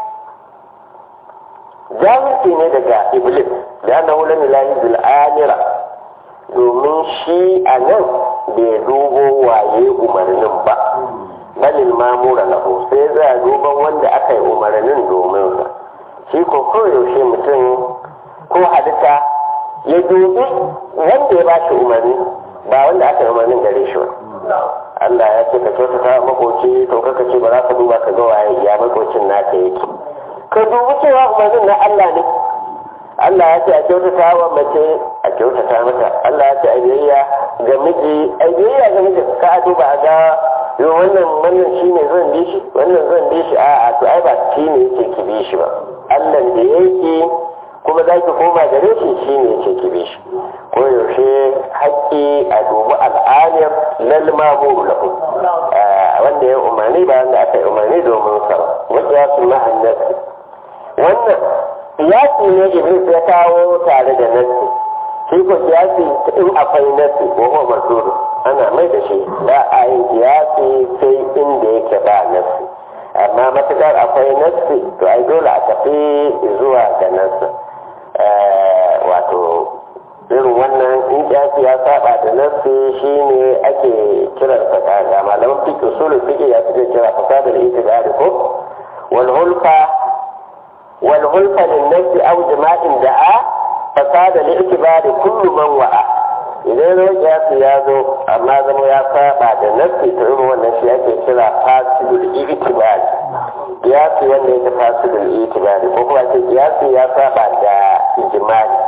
jahilci ne daga iblis da na wulan ilahi zil'amira domin shi a nan bai dubo waye umarnin ba balil mamura lahu sai za a duban wanda aka yi umarnin domin sa shi ko koyaushe mutum ko halitta ya dubi wanda ya ba shi umarni ba wanda aka yi umarnin gare shi ba Allah ya ce ka kyautata makoci to kaka ce ba za ka duba ka ga waye ya makocin naka yake ka dubi cewa umarnin na Allah ne Allah ya ce a kyautata wa mace a kyautata mata Allah ya ce a biyayya ga miji a biyayya ga miji ka a duba a ga yau wannan wannan shi ne zan bi shi wannan zan bi shi a a to ai ba shi ne yake ki bi shi ba Allah da yake kuma za ki koma gare shi shi ne yake ki bi shi ko yaushe haƙƙi a dubi al'amir lal ma'mur lahu wanda ya umarni ba wanda aka yi umarni domin sa wanda ya fi ma'annasi wannan kiyasi ne iblis ya kawo tare da nassi shi ko kiyasi in akwai nassi ko ko mazuru ana mai da shi ba a yin kiyasi sai inda yake ba nassi amma matukar akwai nassi to ai dole a tafi zuwa ga nassi wato irin wannan in kiyasi ya saba da nassi shine ake kiran sa kaga malaman fiqh usulul fiqh ya suke kira fasadul itibari ko wal hulfa والغلف للنفس أو جماع دعا فساد الاعتبار كل من وعى idan roƙi ya zo amma zama ya saba da nafsi ta irin wannan shi ake kira fasidul itibari kiyasi wanda yake fasidul itibari ko kuma ce kiyasi ya saba da ijimali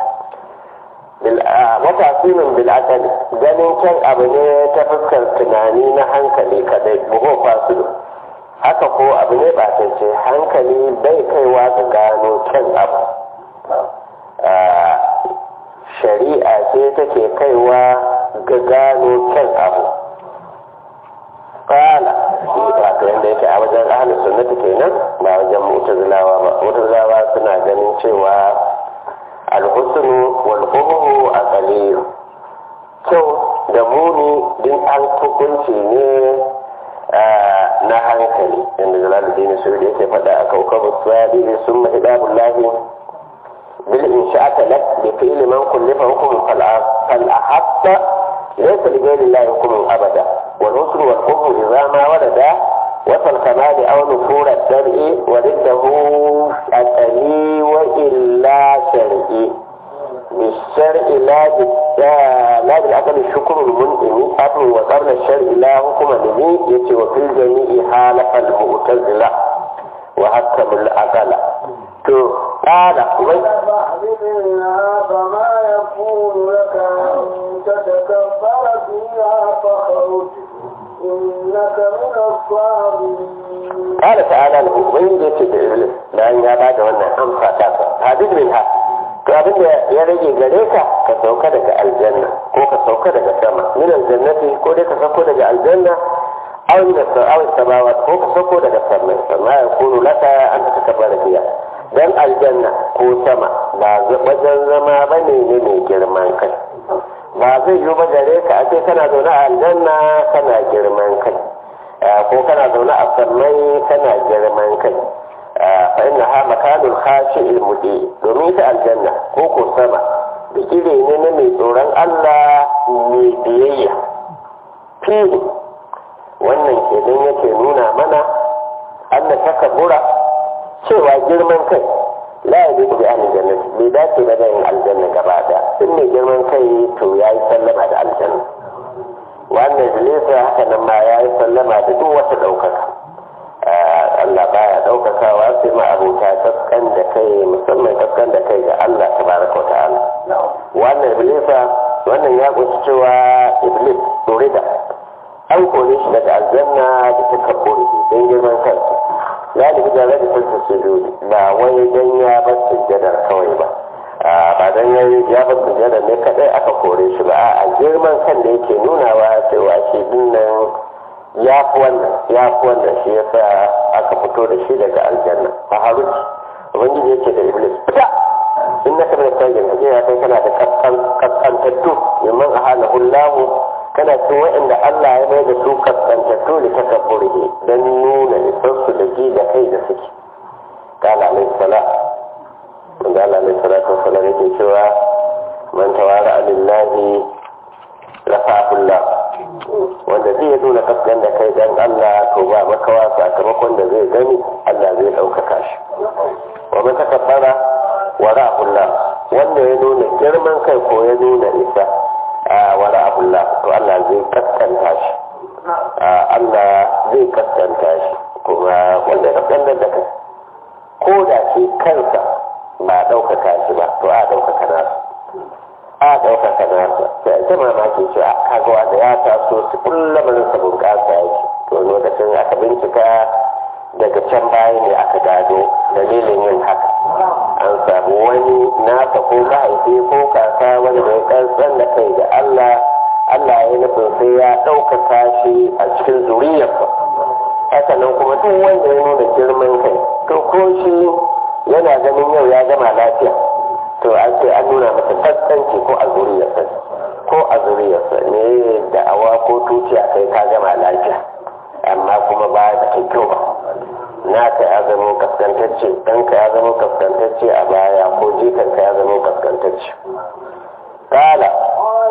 wata sunan bil ganin kyan abu ne ta fuskar tunani na hankali kadai buho fasidu haka ko abu ne ba ce hankali bai kaiwa ga gano kyan abu shari'a ce take kaiwa ga gano kyan abu kala shi wato yadda yake a wajen ahli sunnati kenan ba wajen mutazilawa ba mutazilawa suna ganin cewa alhusnu wal qubhu aqalil kyau da muni din an hukunci ne na hankali inda jalaluddin suri yake faɗa a kaukabu tsari sun mahidabun lahi bil insha'ata lak bi fi'li man kullifa hukumun fal ahabba laysa li ghayri llahi hukumun abada wal husn wal hukm idza ma walada وصل كمال أو نفور الدرء ورده أتني وإلا شرعي بالشرع لا لا بالعقل الشكر المنئم أمر وقرن الشرع لا حكم لمي يتي وفي الجميع حالف المعتزلة وحكم العقل تو قال منها فما يكون لك أن تتكبر فيها فخرج إنك من الصاغرين قال تعالى له وين يتي بإبليس لأن يا بعد وانا أمسى تاسا هذه منها to abin da ya rage gare ka ka sauka daga aljanna ko ka sauka daga sama min aljannati ko dai ka sauko daga aljanna aw min aw samawat ko ka sauko daga sama amma ya kunu laka an ta takabbara biya dan aljanna ko sama ba wajen zama bane ne mai girman kai ba zai yi ba gare ka a ce kana zaune a aljanna kana girman kai ko kana zaune a sammai kana girman kai fa inna ha makanul khashi'il mudi domin ita aljanna ko ko sama da ire ne na mai tsoron Allah mai biyayya fili wannan kenan yake nuna mana anna takabbura cewa girman kai la ya bi ahli jannati bai dace da yin aljanna gaba daya in mai girman kai to yayi sallama da aljanna wannan iblisa haka nan ma yayi sallama da duk wata daukaka Allah baya daukakawa sai ma abota kaskan da kai musamman kaskan da kai ga Allah tabaraka wa ta'ala wannan iblisa wannan ya kunshi cewa iblis dorida an kone shi daga aljanna da takabburi don girman kansa ya nufi da rage sassa sujudi ba wai dan ya bar sujjadar kawai ba ba dan ya ya bar sujjadar ne kadai aka kore shi ba a girman kan da yake nunawa cewa shi dinnan ya fi wannan ya fi wannan shi yasa aka fito da shi daga aljanna a haruci ubangiji yake da iblis fita in na kamar sajin aje ya kai kana da kaskantattu yamman a halahullahu kana cikin waɗanda Allah ya mai da su kaskantattu da takabburi don nuna isarsu da ji da kai da suke kala alaihi salam wanda Allah alaihi salatu wasalam yake cewa man tawara alillahi rafa'ullah wanda zai nuna kaskan da kai dan Allah to ba makawa sakamakon da zai gani Allah zai ɗaukaka shi wa man takabbara wara'ullah wanda ya nuna girman kai ko ya nuna isa wani abullah to Allah zai kaskanta shi Allah zai kaskanta shi kuma wanda kaskantar da kai ko da shi kansa ba ɗaukaka shi ba to a ɗaukaka nasa a ɗaukaka nasa sai ta mamaki ce a kaga wanda ya taso su kullum marin sa bunƙasa yake to lokacin aka bincika daga can baya ne aka gado dalilin yin haka an samu wani nasa ko mahaifi ko kaka wani mai kansan da kai da Allah Allah ya nufin sai ya ɗaukaka shi a cikin zuriyarsa haka nan kuma duk wanda ya nuna girman kai to ko shi yana ganin yau ya gama lafiya to an sai an nuna masa kaskanci ko a zuriyarsa ko a zuriyarsa ne da awa ko tuciya kai ka gama lafiya amma kuma ba da kai kyau ba naka ya zama kaskantacce ɗanka ya zama kaskantacce a baya ko jikanka ya zama kaskantacce kala قال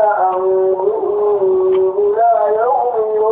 أنظرني إلى يوم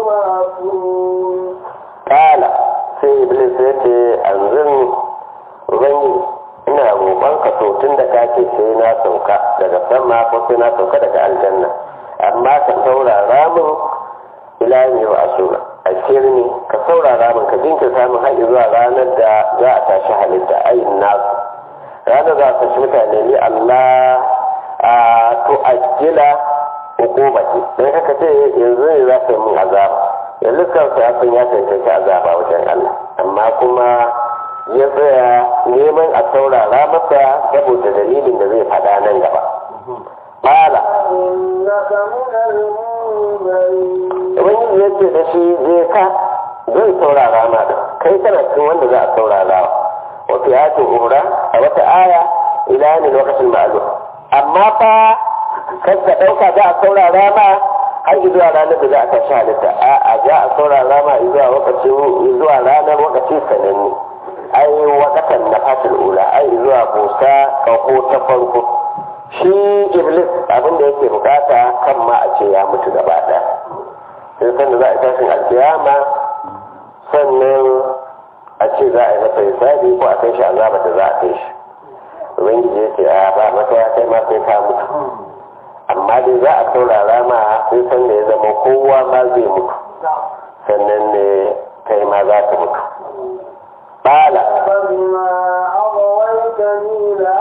يبعثون kala sai iblis ya ce anzin ubangiji ina roƙonka to tun da ka ce sai na sauka daga sama ko sai na sauka daga aljanna amma ka saurara min ila yau a sura a ne ka saurara min ka jinka samun haɗi zuwa ranar da za a tashi halitta ayin nasu ranar za a tashi mutane ne Allah a to ajila hukumati don haka ce yanzu ne za ka yi min azaba yanzu kansa ya san ya cancanci azaba wajen Allah amma kuma ya tsaya neman a saurara masa saboda dalilin da zai faɗa nan gaba. Bala. إنك من المنذرين Ubangiji ya ce da shi je ka zai saurara ma da kai kana cikin wanda za a saurara wa. Wato ya ce umra a wata aya ila ne lokacin ma'alu. Amma fa kan ka ɗauka za a saurara ma har zuwa ranar da za a tashi halitta a'a za a saurara ma zuwa lokacin zuwa ranar lokacin sananne. ai wakatan na fatil ula ai zuwa busa kaho ta farko shi iblis abin da yake bukata kan ma a ce ya mutu gaba ɗaya sai san da za a tashin alkiyama sannan a ce za a yi masa hisabi ko a kai shi azaba da za a kai shi ubangiji ya ce a ba mata ya kai ma sai ka mutu amma dai za a saurara ma sai san da ya zama kowa ma zai mutu sannan ne kai ma za ka mutu قال فبما أغويتني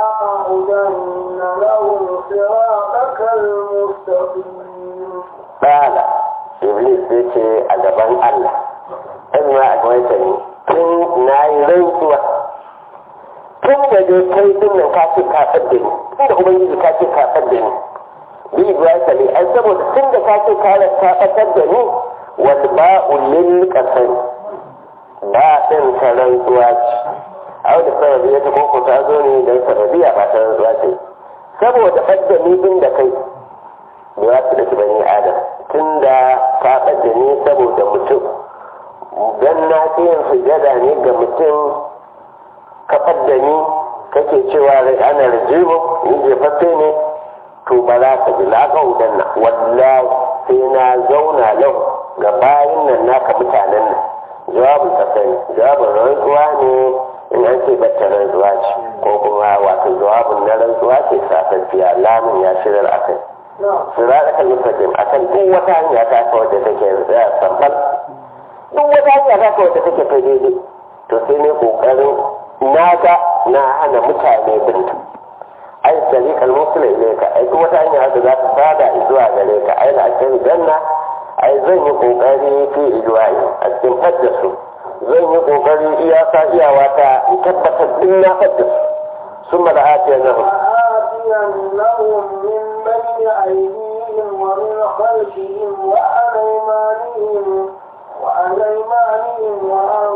لأقعدن لهم صراطك المستقيم قال iblis ya ce a gaban Allah ɗan ma a gawaita ne tun na yi rantsuwa tun da dai kai din nan ka ce kafar da ni tun da ubangiji ka ce kafar da ni bi ibrahim ne ai saboda tun da ka ce ka fatar da ni wal ba'u lil qasam ba ɗin ta rantsuwa ce a wani sababi ya ta koko ta zo ne don sababiya ba ta rantsuwa ce saboda ɓadda ni ɗin da kai da ya fi da su bani adam tun da ka ɓadda ni saboda mutum don na yin sujada ne ga mutum kafar da ni kake cewa rai ana rajimu ni jefaffe ne to ba za ka ji laƙaudan na wallahi sai na zauna lau ga bayan nan naka mutanen nan jawabin kasani jawabin rantsuwa ne in an ce bata rantsuwa ce ko kuma wato jawabin na rantsuwa ce safafiya lamun ya shirar a kai sura da kan mutane a kan duk wata hanya ta ka wadda take tsaya samfal duk wata hanya ta ka wadda take kai daidai to sai ne kokarin na ga na hana mutane binta ai tariqal muslim ne ka ai duk wata hanya da za ta sada zuwa gare ka ai na cikin janna ai zan yi kokari fi idwai a cikin fadda su zan yi kokari iyaka iyawa ta in tabbatar din na fadda su ثم لآتينهم لآتينهم من بين أيديهم ومن خلفهم وعن أيمانهم وعن أيمانهم وعن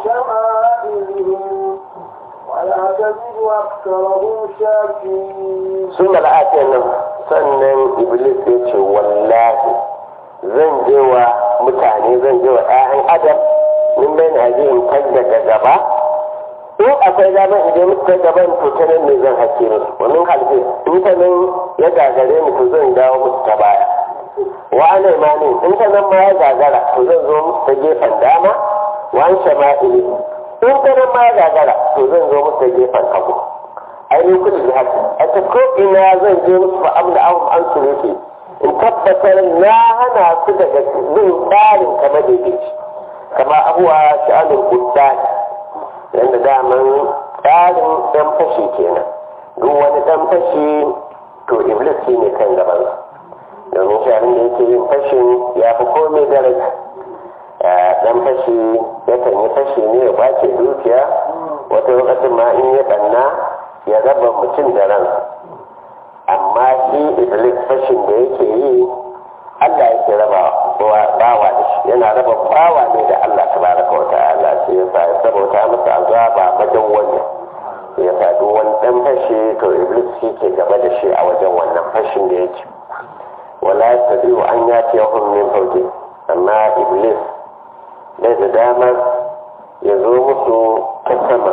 شمائلهم ولا تجد أكثرهم شاكرين ثم لآتينهم sannan iblis ya ce wallahi zan je wa mutane zan je wa 'ya'yan adam min bai na in kan daga gaba in akwai damar in je musu ta gaban to ta nan ne zan hake musu wannan halfe in ta nan ya gagare ni to zan dawo musu ta baya wa ana imani in ta nan ma ya gagara to zan zo musu ta gefen dama wa an shama'ili in ta nan ma ya gagara to zan zo musu ta gefen hagu ainihin kudi da haka a ta ko ina zan je musu fa amda ahum an su rufe in tabbatar na hana su daga bin tsarin kamar da kama abuwa sha'anin guddani yadda daman tsarin ɗan fashi kenan duk wani ɗan fashi to iblis shi ne kan gaban domin sharin da yake yin fashin ya fi komai daraja ɗan fashi yakan yi fashi ne ya kwace dukiya wata lokacin ma in ya ɓanna ya raba mutum da ran amma shi iblis fashin da yake yi Allah yake raba bawa da shi yana raba bawa ne da Allah tabaraka wa ta'ala shi yasa ya sabauta masa azaba wajen wannan shi yasa duk wani dan fashi to iblis shi ke gaba da shi a wajen wannan fashin da yake wala yastadiu an yati yahum min fawqi amma iblis bai da damar ya zo musu ta sama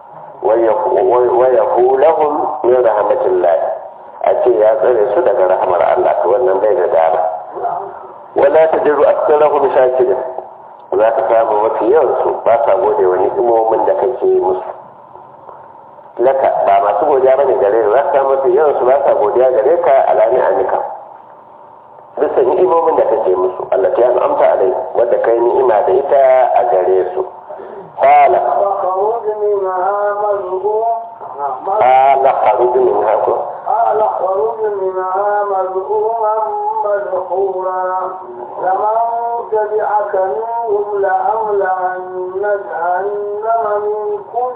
wa yahulahum min rahmatillah a ce ya tsare su daga rahamar Allah to wannan bai da dama wala ta jiru aksarahum shakirin za ka samu mafi yawansu ba sa gode wa ni'imomin da kake yi musu laka ba masu godiya bane gare za ka samu mafi yawansu ba sa godiya gare ka alani anika bisa ni'imomin da kake musu Allah ta amta alai wadda kai ni'ima da ita a gare su qala فخرج منها مذءوم qala kharuj minha ko قال اخرج منها مذءوما مدحورا لمن تبعك منهم لأملأن جهنم منكم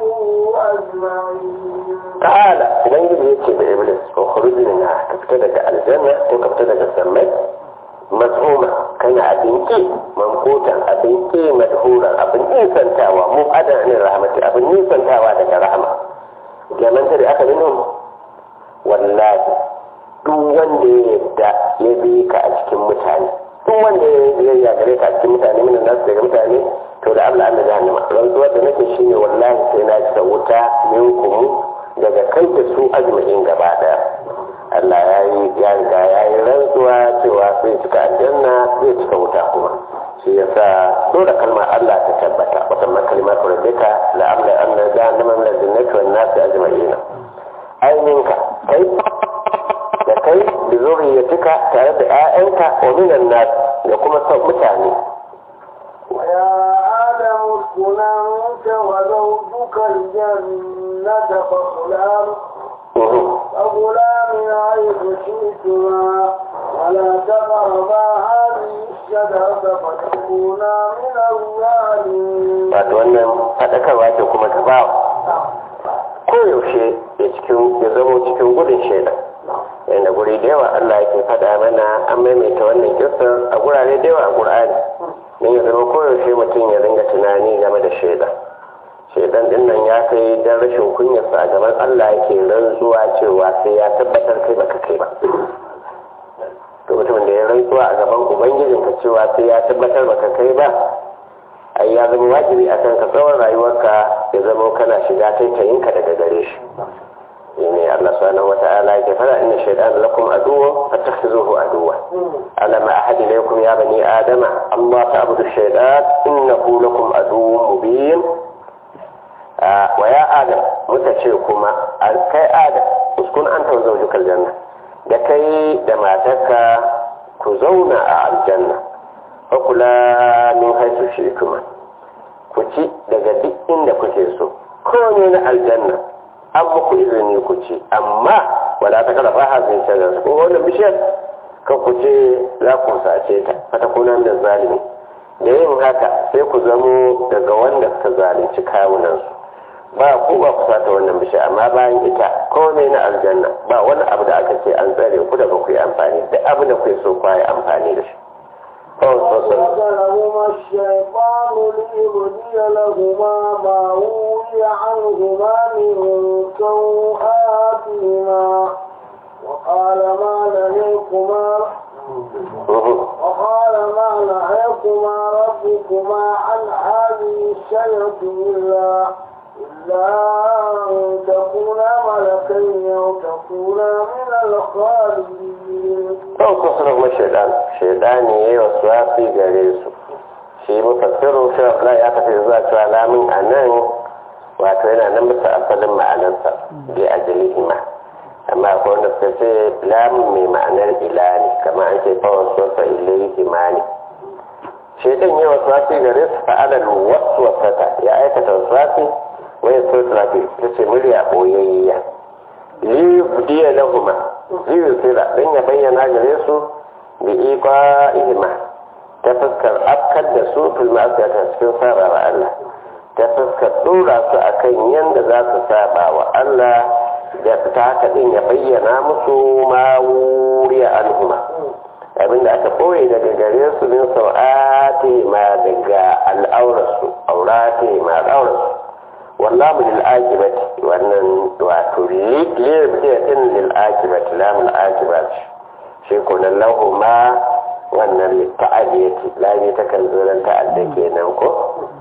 أجمعين ta'ala ubangiji yake da iblis ko khuruj minha ka fita daga aljanna ko ka fita daga sammai mas'uma kana abin ki mamkutan abin ki madhuran abin nisantawa mu adan ne rahmati abin nisantawa daga rahama kenan tare aka nuna wallahi duk wanda ya yadda ya bi ka a cikin mutane duk wanda ya biyayya gare ka a cikin mutane min nasu daga mutane to da Allah Allah jahannama rantsuwar da nake shine wallahi sai na cika wuta minkum daga kai da su ajma'in gaba daya Allah ya yi ya riga ya yi rantsuwa cewa sai cika aljanna zai cika wuta kuma shi yasa dole kalmar Allah ta tabbata wata kalmar rabbika la amla anna jahannama min al-jannati wan nasi ajma'in ainihinka kai da kai da zuriyatika tare da 'ya'yanka wa minan nas da kuma son mutane ويا آدم اسكن أنت وزوجك الجنة فكلا فكلا من حيث شئتما ولا تقربا هذه الشجرة فتكونا من الظالمين wato wannan faɗakarwa ce kuma ta bawa koyaushe ya cikin ya zama cikin gudun shaida yadda guri da yawa Allah yake faɗa mana an maimaita wannan kisar a gurare da yawa a Qur'ani don ya zama koyaushe mutum ya ringa tunani game da shaida shaidan din nan ya kai dan rashin kunyarsa a gaban Allah yake rantsuwa cewa sai ya tabbatar kai baka kai ba to mutumin da ya rantsuwa a gaban ubangijinka cewa sai ya tabbatar baka kai ba ai ya zama wajibi a kanka tsawon rayuwarka ya zama kana shiga taitayinka daga gare shi ne Allah subhanahu wa ta'ala yake fara inna shaytan lakum aduwwa fattakhizuhu aduwwa ala ma ahad ilaykum ya bani adama Allah ta'budu shaytan innahu lakum aduwwun mubin wa ya adam muka ce kuma kai adam uskun anta wa zawjukal janna da kai da matarka ku zauna a aljanna fa kula min haisu shi'tuma ku ci daga duk inda kuke so komai na aljanna an muku izini ku ci amma wala ta kada faha zai shagar ko wannan bishiyar kan ku ce za ku sace ta fata kuna da zalimi da yin haka sai ku zamo daga wanda suka zalunci kawunansu ba ku ba ku sata wannan bishiyar amma bayan ita komai na aljanna ba wani abu da aka ce an tsare ku da ba ku yi amfani da abin da ku so ku yi amfani da shi فأخذهما الشيطان ليبدي لهما ما ولي عنهما من سوآتهما وقال ما نهيكما وقال ما نهيكما ربكما عن هذه الشجرة إلا إلا أن تكونا ملكين أو تكونا من الخالدين ɗan kusurar kuma shaidan shaidan ne ya yi wasu wasu gare su shi mufassiru shi wa ya tafi zuwa cewa lamin a nan wato yana nan bisa asalin ma'anarsa bi a jalihima amma akwai wanda suka ce lamin mai ma'anar ila ne kamar an ce fawon sosa ilaihima ne shaidan ya wasu wasu gare su fa'alar wasu wasata ya aikata wasu wasu wani sosa ta ce murya ɓoyayya liyubdiya lahuma liyusira don ya bayyana gare su da ikwa ihima ta fuskar afkar da su fil ma'asiyata cikin saba wa Allah ta fuskar dora su akan yanda za su saba wa Allah da ta haka din ya bayyana musu ma wuriya alhuma abinda aka ɓoye daga gare su min sau'ati ma daga al'aurarsu aurati ma al'aurarsu wallahu lil akibati wannan wato lil din lil akibati lam al akibati shi ko nan lahu ma wannan litta'adiyati lami ta kan zo nan ta'adda kenan ko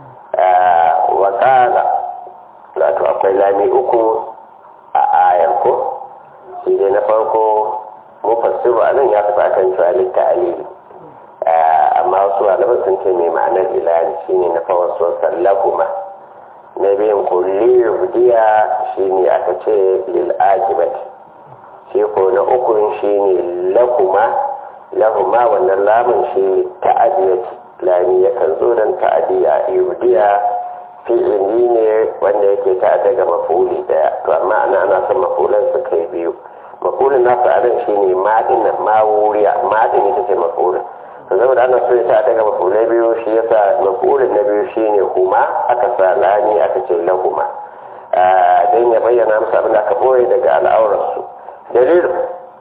wa qala wato akwai lami uku a ayar ko shi dai na farko mufassiru anan ya tafi akan cewa litta'alili amma wasu malaman sun ce mai ma'anar ilani shine na fawasu sallahuma na biyan kulli rudiya shine aka ce lil akibat shi ko na ukun shine lahuma lahuma wannan lamun shi ta'adiyat lami yakan zo dan ta'adiya rudiya fi'ili ne wanda yake ta'adda ga mafuli daya to amma ana ana son mafulan su kai biyu mafulin nasu a nan shine madin ma wuriya madin ita ce mafulin to zama da ana so ya ta'adda ga mafulai biyu shi yasa mafulin na biyu shine huma aka sa lani aka ce lahuma don ya bayyana musu abin da aka boye daga al'aurarsu dalilin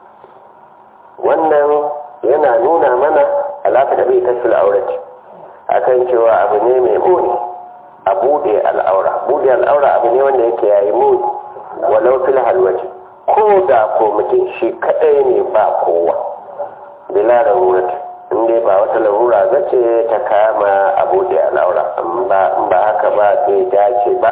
wannan yana nuna mana alaƙa da bai kasu al'aurati akan cewa abu ne mai muni a buɗe al'aura buɗe al'aura abu ne wanda yake yayi muni walau fil halwaji ko da ko mutum shi kaɗai ne ba kowa bila da wurati in dai ba wata larura zace ta kama a buɗe al'aura in ba haka ba bai dace ba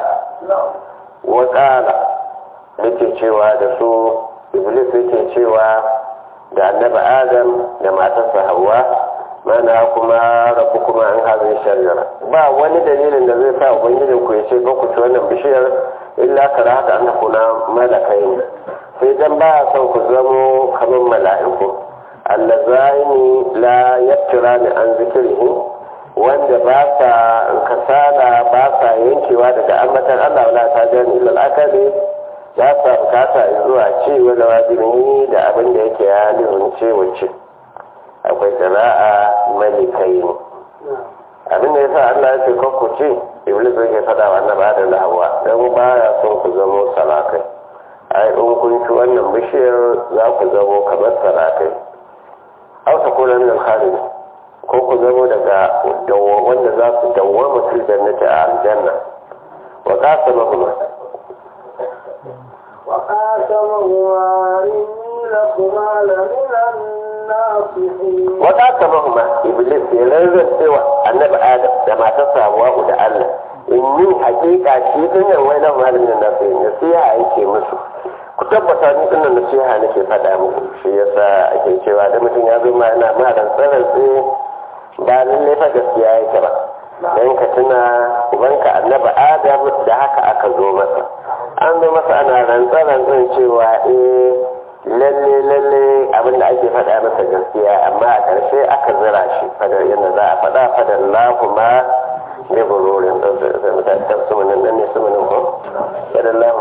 wa ƙala yake cewa da su iblis yake cewa da annabi adam da matarsa hawa mana kuma rabu kuma an hazin shari'ar ba wani dalilin da zai sa ubangijin ku ya ce ba ku ci wannan bishiyar illa kara haka an kuna malakai ne sai dan ba son ku zamo kamar mala'iku allazaini la yattira ni an zikrihi wanda ba sa kasala ba sa yankewa daga ambatan Allah wala ta jani illa akali ba sa bukata zuwa ci wani wajibi da abin da yake ya lihunce wacce akwai sana'a malikai ne abin da ya sa Allah ya ce ku ce iblis zai faɗa wa annaba da lahawa don ba ya son ku zamo salakai ai in kun ci wannan bishiyar za ku zamo kamar salakai aw ta kula min al-khalid ko ku zamo daga wanda za su dawwama fil jannati a aljanna wa qasamahuma وقاسمهما إني لكما لمن الناصحين wata kama kuma iblis ya rarracewa annabi adam da matar sabuwa da allah in yi hakika shi din nan wai nan malamin na sai nasiha yake musu ku tabbata ni din nan nasiha nake faɗa muku shi yasa ake cewa da mutum ya zo ma yana ma dan tsarar sai ba lallai fa gaskiya yake ba dan ka tuna ubanka annabi adam da haka aka zo masa an zo masa ana rantsa-rantsan cewa eh lalle lalle abin da ake faɗa masa gaskiya amma a ƙarshe aka zira shi fadar yadda za a faɗa fadar lahu ma ne bururin sumunin nan ne sumunin ko fadar lahu